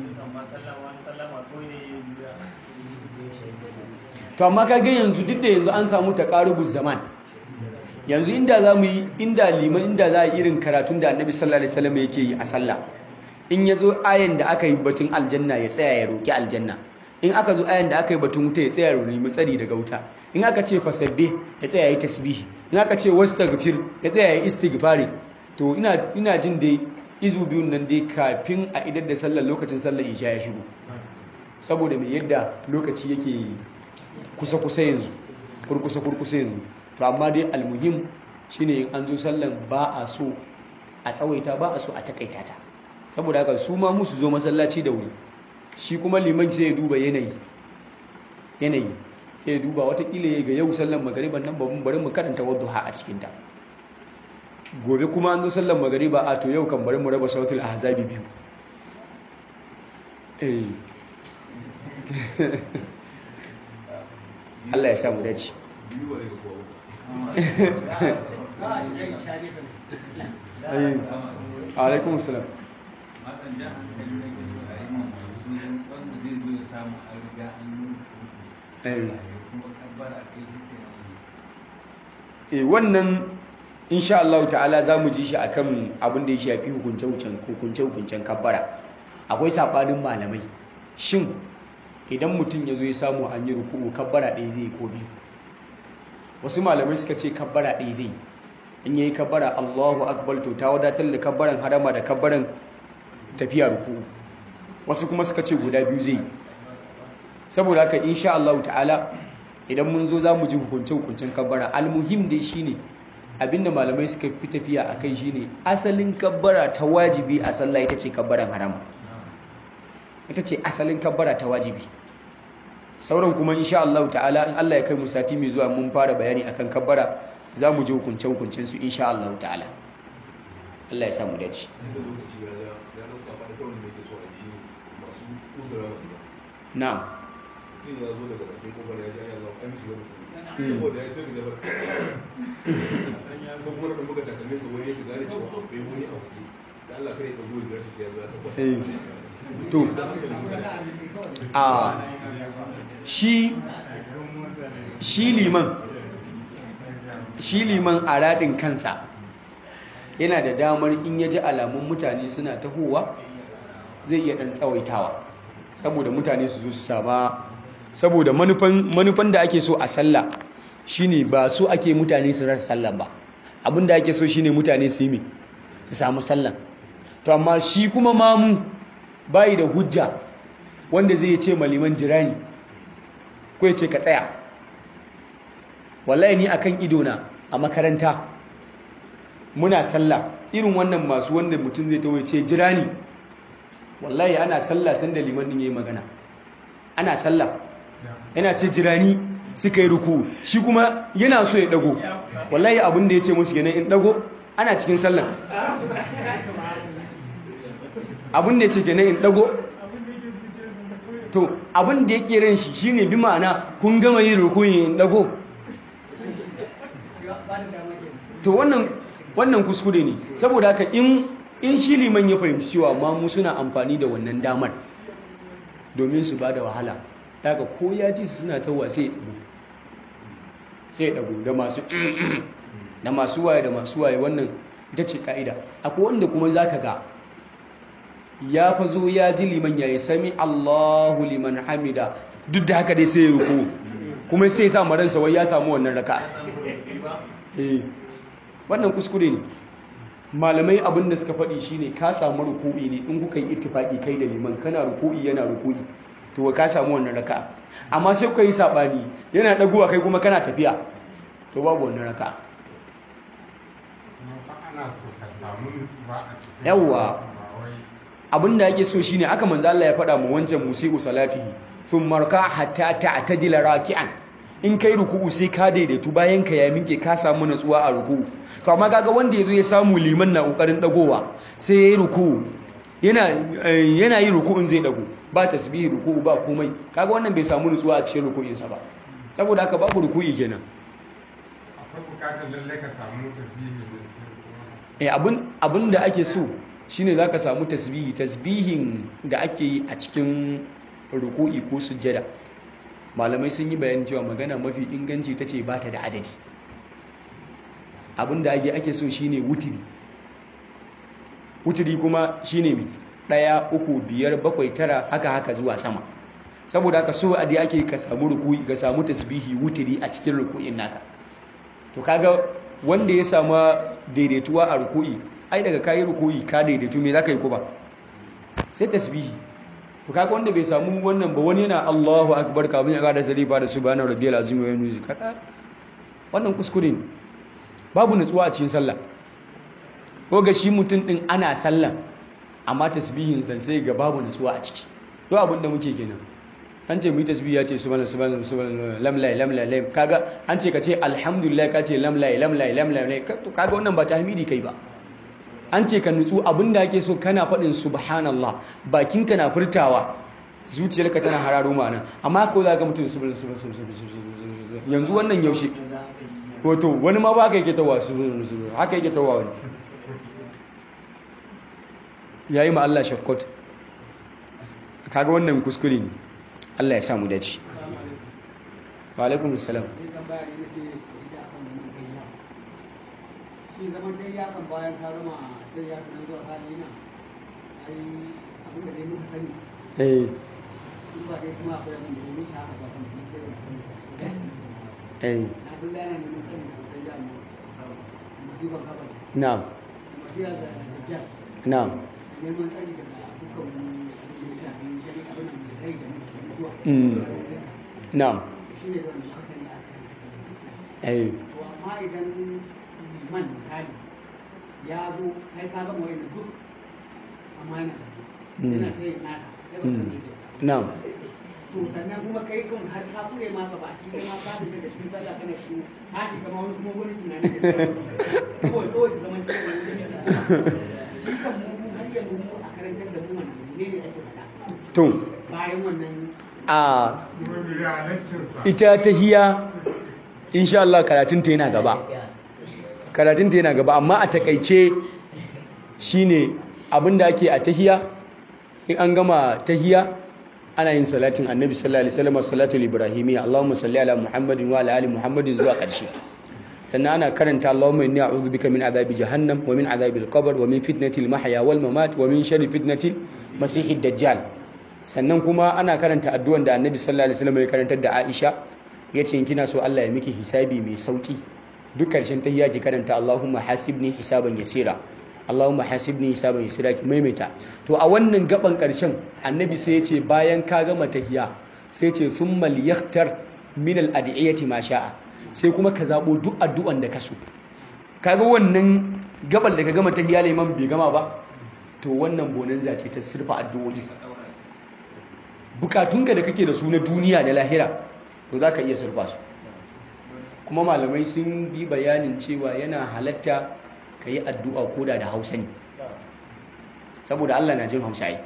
to amma ka ga yanzu duk da yanzu an samu taqarubuz zaman yanzu inda za mu yi inda liman inda za a yi irin karatun da annabi sallallahu alaihi wasallam yake yi a sallah in ya zo ayan da aka yi batun aljanna ya tsaya ya roki aljanna in aka zo ayan da aka yi batun wuta ya tsaya ya nemi tsari daga wuta in aka ce fasabbe ya tsaya ya yi tasbihi in aka ce wastaghfir ya tsaya ya yi istighfari to ina ina jin dai izu biyun nan dai kafin a idar da sallar lokacin sallar isha ya shigo saboda mai yadda lokaci yake kusa kusa yanzu kurkusa kurkusa yanzu to amma dai almuhim shine in an zo sallan ba a so a tsawaita ba a so a takaita ta saboda haka su ma musu zo masallaci da wuri shi kuma liman sai ya duba yanayi yanayi ya duba watakila ya ga yau sallan magariban nan babban bari mu karanta wadduha a cikinta gobe kuma an zo sallan magariba a to yau kan bari mu raba sautul ahzabi biyu eh Allah ya samu dace biyu ba daga kowa alaikum salam matan jan hankali da ke a yi mamaye wanda zai zo ya samu an riga an yi kuma kabbara kai shi ke eh wannan insha Allah ta'ala za mu ji shi akan abin da ya shafi hukunce-hukuncen kabbara akwai saɓanin malamai shin idan mutum ya zo ya samu an yi ruku'u kabbara ɗaya zai ko biyu wasu malamai suka ce kabbara ɗaya zai in yayi kabbara Allahu akbar to ta wadatar da kabbaran harama da kabbaran tafiya ruku'u wasu kuma suka ce guda biyu zai saboda haka insha Allah ta'ala idan mun zo za mu ji hukunce-hukuncen kabbara almuhim dai shine abinda malamai suka fi tafiya a kai shine asalin kabbara ta wajibi a sallah ita ce kabbaran harama ita ce asalin kabbara ta wajibi sauran kuma insha Allah ta'ala in Allah ya kai mu sati mai zuwa mun fara bayani akan kabbara za mu ji hukunce-hukuncen su insha Allah ta'ala Allah ya samu dace inda lokaci ya ya ya dauka ba da kawai da yake so a yi shi masu uzura wa gida na'am mutum ya zo daga bakin kofar ya ji ya zo an shiga da kuma saboda ya sai da jabar ko kuma da muka takalmin sa wani ya shiga da cewa akwai wani a waje da Allah kare ya zo ya gashi sai ya zo ya tabbata eh to a shi shi liman shi liman a raɗin kansa yana da damar in ya ji alamun mutane suna tahowa zai iya ɗan tsawaitawa saboda mutane su zo su sama saboda manufan da ake so a sallah shine ba so ake mutane su rasa sallah ba abinda ake so shine mutane su yi mi su samu sallah to amma shi kuma mamu bayi da hujja wanda zai ce maliman jirani ko ya ce ka tsaya wallahi ni akan idona a makaranta muna sallah irin wannan masu wanda mutum zai tawo ce jirani wallahi ana sallah sanda liman din yayi magana ana sallah yana ce jirani suka yi ruku shi kuma yana so ya dago wallahi abin da ya ce musu kenan in dago ana cikin sallah abin da ya ce kenan in dago to abin da yake ran shi shine bi ma'ana kun gama yin rukuyin in dago to wannan wannan kuskure ne saboda haka in in shi liman ya fahimci cewa ma mu suna amfani da wannan damar domin su bada wahala daga ko ya ji su suna tawa sai ya dago sai ya dago da masu da masu waye da masu waye wannan ita ce ka'ida akwai wanda kuma zaka ga ya fa zo ya ji liman yayi sami Allahu liman hamida duk da haka dai sai ya ruku kuma sai ya sa maransa wai ya samu wannan raka eh wannan kuskure ne malamai abin da suka faɗi shine ka samu ruku'i ne in kuka yi ittifaki kai da liman kana ruku'i yana ruku'i to ka samu wannan raka amma sai kuka yi sabani yana dagowa kai kuma kana tafiya to babu wannan raka ana so ka samu nutsuwa a cikin Yawwa. ba wai abin da ake so shine aka manzo Allah ya faɗa mu wancan musiku salatihi thumma raka hatta ta'tadila raki'an in kai ruku'u sai ka daidaitu bayan ka ya minke ka samu natsuwa a ruku'u to amma kaga wanda yazo ya samu liman na kokarin dagowa sai yayi ruku'u yana eh, yana yi ruku'un zai dago ba tasbihi ruku'u ba komai kaga wannan bai samu nutsuwa a cikin ruku'in sa ba saboda haka babu ruku'i kenan akwai bukatar lallai ka samu tasbihi da cikin kuma eh abin abin da ake so shine zaka samu tasbihi tasbihin da ake yi a cikin ruku'i ko sujjada malamai sun yi bayanin cewa magana mafi inganci tace ba ta da adadi abin da ake ake so shine wutiri wutiri kuma shine mai ɗaya uku biyar bakwai tara haka haka zuwa sama saboda haka so a dai ake ka samu ruku'i ka samu tasbihi wutiri a cikin ruku'in naka to kaga wanda ya samu daidaituwa a ruku'i ai daga kayi ruku'i ka daidaitu me zaka yi ko ba sai tasbihi to kaga wanda bai samu wannan ba wani yana Allahu akbar kafin ya ga da sarifa da subhana rabbiyal azim wa yanzu kaga wannan kuskure ne babu nutsuwa a cikin sallah ko ga shi mutum din ana sallah amma tasbihin san sai ga babu nutsuwa a ciki to abin da muke kenan an ce mu yi tasbih ya ce subhana subhana subhana lam la lam la lam kaga an ce ka ce alhamdulillah ka ce lam la lam la lam la to kaga wannan ba tahmidi kai ba an ce ka nutsu abinda ake so kana faɗin subhanallah bakinka na furtawa zuciyarka tana hararo ma'ana amma ko za ka mutum subhana subhana subhana yanzu wannan yaushe wato wani ma ba ka yake tawa subhana subhana haka yake tawa wani yayi ma Allah shakkot kaga wannan kuskure ne Allah ya samu dace wa alaikum salam shi zaman dai ya kan bayan ta zama dai ya kan zuwa kan yana ai abin da dai muka sani eh in ba dai kuma akwai abin da ya wuce haka ba kan kuma sai ya sani eh na duk yana neman sani sosai ya nan musibar kabar na'am da masiyar da dajjal na'am neman sani daga dukkan abin da ya shafi shari abin da rai da mutuwa Mm. na'am shi ne zan muka sani a kan eh to amma idan liman misali ya zo kai ka gama wani duk amana Mm. yana ta yin nasa kai ba ka Mm. ne na'am to sannan kuma kai kan har ka kure ma ka baki kai ma ka fita da cikin sallah kana shi ka shiga ma wani kuma wani tunani da kawai kawai zaman ta wani jami'a shi kan mu har yanzu mu a karantar da mu mana ne ne ake faɗa to bayan wannan a kuma bi halaccinsa ita tahiya insha Allah karatunta yana gaba karatunta yana gaba amma a takaice shine abinda ake a tahiya in an gama tahiya ana yin salatin annabi sallallahu alaihi wasallam salatul ibrahimiyya Allahumma salli ala Muhammadin wa ala ali Muhammadin zuwa ƙarshe sannan ana karanta Allahumma inni a'udhu bika min adhabi jahannam wa min adhabil qabr wa min fitnatil mahya wal mamat wa min sharri fitnatil masiihid dajjal sannan kuma ana karanta addu'an da annabi sallallahu alaihi wasallam ya karantar da Aisha yace in kina so Allah ya miki hisabi mai sauki duk karshen tahiyya ki karanta Allahumma hasibni hisaban yasira Allahumma hasibni hisaban yasira ki maimaita to a wannan gaban karshen annabi sai yace bayan ka gama tahiyya sai yace thumma liyaktar min al-ad'iyati ma sha'a sai kuma ka zabo duk addu'an da ka so kaga wannan gabal da ka gama tahiyya liman bai gama ba to wannan bonanza ce ta sirfa addu'o'i bukatunka da kake da su na duniya da lahira to za ka iya surfa su kuma malamai sun bi bayanin cewa yana halatta ka yi addu'a koda da hausa ne saboda Allah na jin hausa yi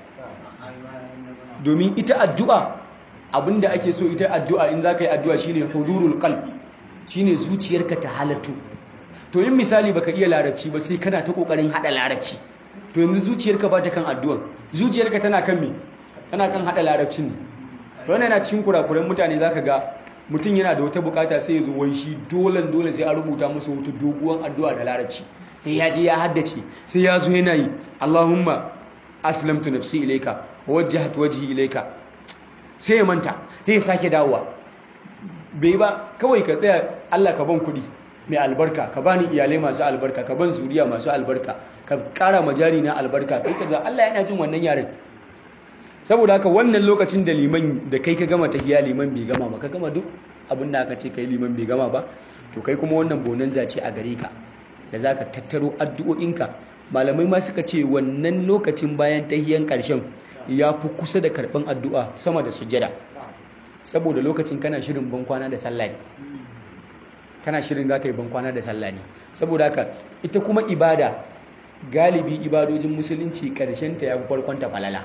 domin ita addu'a abinda ake so ita addu'a in za ka yi addu'a shine hudurul qalb shine zuciyarka ta halattu to yin misali baka iya larabci ba sai kana ta kokarin hada larabci to yanzu zuciyarka ba ta kan addu'an zuciyarka tana kan me tana kan hada larabcin ne wannan yana cikin kurakuran mutane zaka ga mutum yana da wata bukata sai ya zo wai shi dole dole sai a rubuta masa wata doguwar addu'a da larabci sai ya je ya haddace sai ya zo yana yi Allahumma aslamtu nafsi ilayka wajjahtu wajhi ilayka sai ya manta sai ya sake dawowa bai ba kawai ka tsaya Allah ka ban kuɗi mai albarka ka bani iyalai masu albarka ka ban zuriya masu albarka ka ƙara majari na albarka kai ka za Allah yana jin wannan yaren saboda haka wannan lokacin da liman da kai ka gama tahiya liman bai gama ba ka gama duk abin da aka ce kai liman bai gama ba to kai kuma wannan bonanza ce a gare ka da zaka tattaro addu'o'inka malamai ma suka ce wannan lokacin bayan tahiyan ƙarshen ya fi kusa da karɓan addu'a sama da sujjada saboda lokacin kana shirin bankwana da sallah ne kana shirin za ka yi bankwana da sallah ne saboda haka ita kuma ibada galibi ibadojin musulunci ƙarshenta ya fi farkonta falala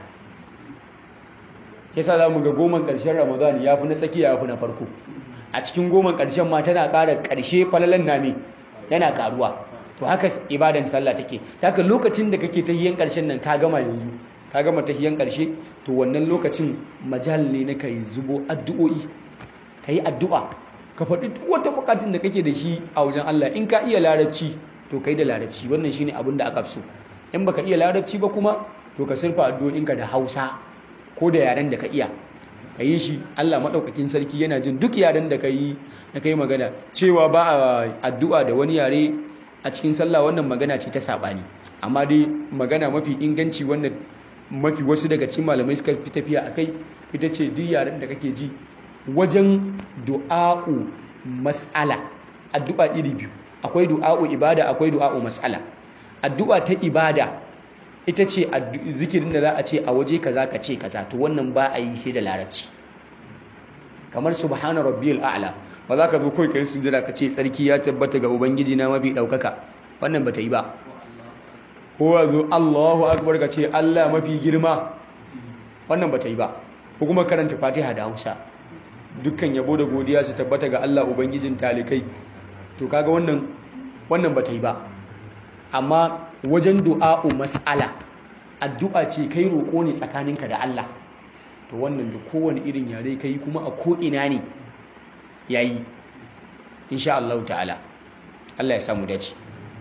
yasa za mu ga goman ƙarshen ramadan ya fi na tsakiya ya fi na farko a cikin goman ƙarshen ma tana ƙara ƙarshe falalan name yana ƙaruwa to haka ibadan sallah take haka lokacin da kake tahiyan ƙarshen nan ka gama yanzu ka gama tahiyan ƙarshe to wannan lokacin majal ne na kai zubo addu'o'i ka yi addu'a ka faɗi duk wata buƙatun da kake da shi a wajen Allah in ka iya larabci to kai da larabci wannan shine abin da aka so in baka iya larabci ba kuma to ka surfa addu'o'inka da Hausa ko da yaren da ka iya ka yi shi Allah maɗaukakin sarki yana jin duk yaren da ka yi na kai magana cewa ba a addu'a da wani yare a cikin sallah wannan magana ce ta saɓani amma dai magana mafi inganci wannan mafi wasu daga cikin malamai suka fi tafiya a kai ita ce duk yaren da kake ji wajen du'a'u mas'ala addu'a iri biyu akwai du'a'u ibada akwai du'a'u mas'ala addu'a ta ibada ita ce zikirin da za a ce a waje kaza ka ce kaza to wannan ba a yi sai da larabci kamar subhana rabbiyal a'la ba za ka zo kai kai sujada ka ce tsarki ya tabbata ga ubangiji na mafi daukaka wannan bata yi ba ko ya zo Allahu akbar ka ce Allah mafi girma wannan bata yi ba ko kuma karanta Fatiha da Hausa dukkan yabo da godiya su tabbata ga Allah ubangijin talikai to kaga wannan wannan bata yi ba amma wajen du'a'u mas'ala addu'a ce kai roƙo ne tsakaninka da Allah to wannan da kowane irin yare kai kuma a ko'ina ne yayi insha Allah ta'ala Allah ya samu dace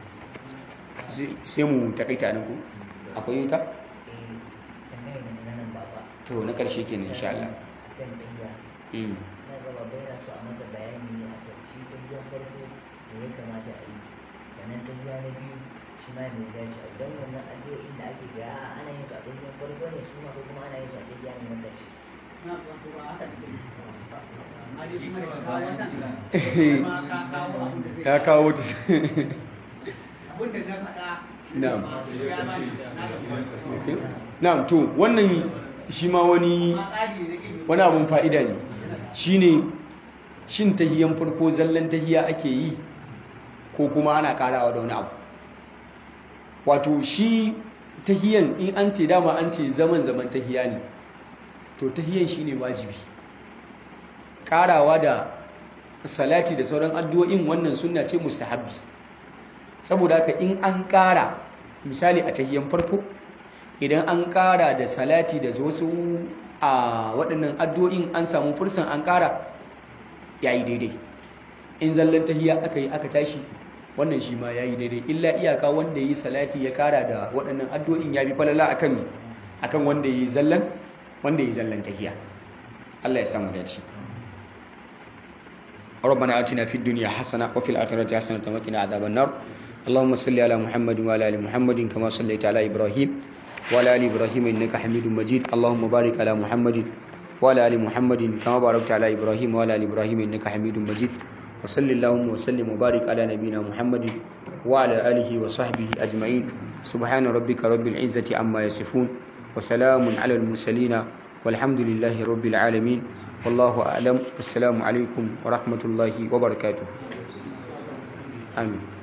sai mu takaita nan ku akwai yuta to na karshe kenan insha Allah mm na gaba bai na so a masa bayani ne a kan shi ta biyan farko da ya kamata a yi sannan ta biya na biyu shi ma ne ya dace a yi don wannan addu'o'in da ake ga a ana yin su a ta biyan farko ne su ma ko kuma ana yin su a ta biya ne na ƙarshe na wato ba haka ne amma dai kuma da kawo wannan kuma ka kawo abin da zai ya kawo ta abin da na faɗa Na'am. ma ya ba ni na da Okay. na'am to wannan shi ma wani amma tsari ne na ilimi wani abun fa'ida ne shine shin tahiyan farko zallan tahiya ake yi ko kuma ana karawa da wani abu wato shi tahiyan in an ce dama an ce zaman zaman tahiya ne to tahiyan shine wajibi karawa da salati da sauran addu'o'in wannan sunna ce mustahabbi saboda haka in an kara misali a tahiyan farko idan an kara da salati da wasu a waɗannan addu'o'in an samu fursan an kara yayi daidai in zallan tahiya aka yi aka tashi wannan shi ma yayi daidai illa iyaka wanda yi salati ya kara da waɗannan addu'o'in ya bi falala akan akan wanda yi zallan wanda yi zallan tahiya Allah ya samu dace ربنا آتنا في الدنيا حسنة وفي الآخرة حسنة وقنا عذاب النار اللهم صل على محمد وعلى آل محمد كما صليت على إبراهيم وعلى آل إبراهيم إنك حميد مجيد اللهم بارك على محمد وعلى آل محمد كما باركت على إبراهيم وعلى آل إبراهيم إنك حميد مجيد وصل اللهم وسلم وبارك على نبينا محمد وعلى آله وصحبه أجمعين سبحان ربك رب العزة عما يصفون وسلام على المرسلين والحمد لله رب العالمين والله أعلم والسلام عليكم ورحمة الله وبركاته آمين